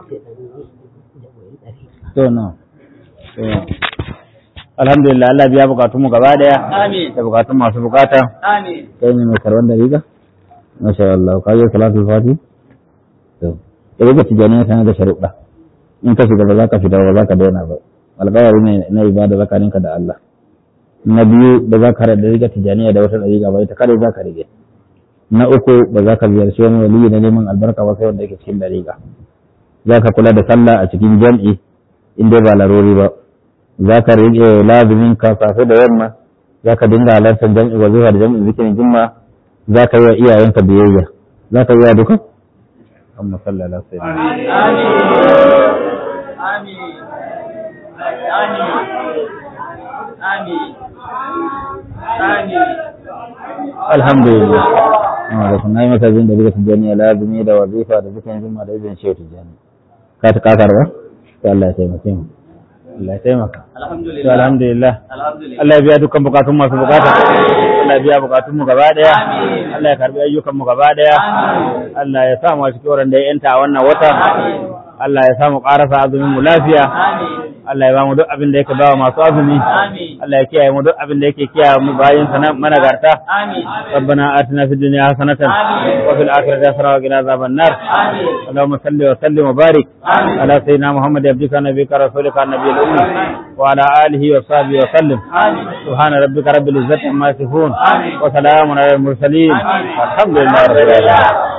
to no To, alhamdulillah Allah biya bukatun mu gaba daya Amin. da bukatun masu bukata Amin. kai ne mai karban da riga masha Allah ka yi salatul fati to da ga tijaniya tana da sharuɗa in ka shiga ba za ka fita ba za ka daina ba alƙawari ne na ibada tsakaninka da Allah na biyu ba za ka rada riga tijaniya da wata ɗariƙa ba ita kare za ka rige na uku ba za ka ziyarci wani waliyi na neman albarka ba sai wanda yake cikin ɗariƙa za ka kula da sallah a cikin jam'i in dai ba larori ba za ka rike lazumin ka safe da yamma za ka dinga halartar jam'i wazifa da jam'in zikirin jimma za ka yi wa iyayenka biyayya za ka yi wa duka amma sallallahu alaihi wasallam alhamdulillah da kun yi maka zin da duka tijjani lazumi da wazifa da zikirin jimma da izinin shehu tijjani ka ta kakar ba to Allah ya taimake mu Allah ya taimaka to alhamdulillah Allah ya biya dukkan bukatun masu bukata Allah ya biya bukatun mu gaba daya Allah ya karbi ayyukan mu gaba daya Allah ya sa mu cikin wurin da ya yanta a wannan wata Allah ya sa mu karasa azumin mu lafiya Allah ya ba mu duk abin da yake bawa masu azumi Allah ya kiyaye mu duk abin da yake kiyaye mu bayin sa managarta ربنا آتنا في الدنيا حسنة وفي الآخرة حسنة وقنا عذاب النار اللهم صل وسلم وبارك على سيدنا محمد عبدك نبيك رسولك النبي الأمي وعلى آله وصحبه وسلم سبحان ربك رب العزة عما يصفون وسلام على المرسلين والحمد لله رب العالمين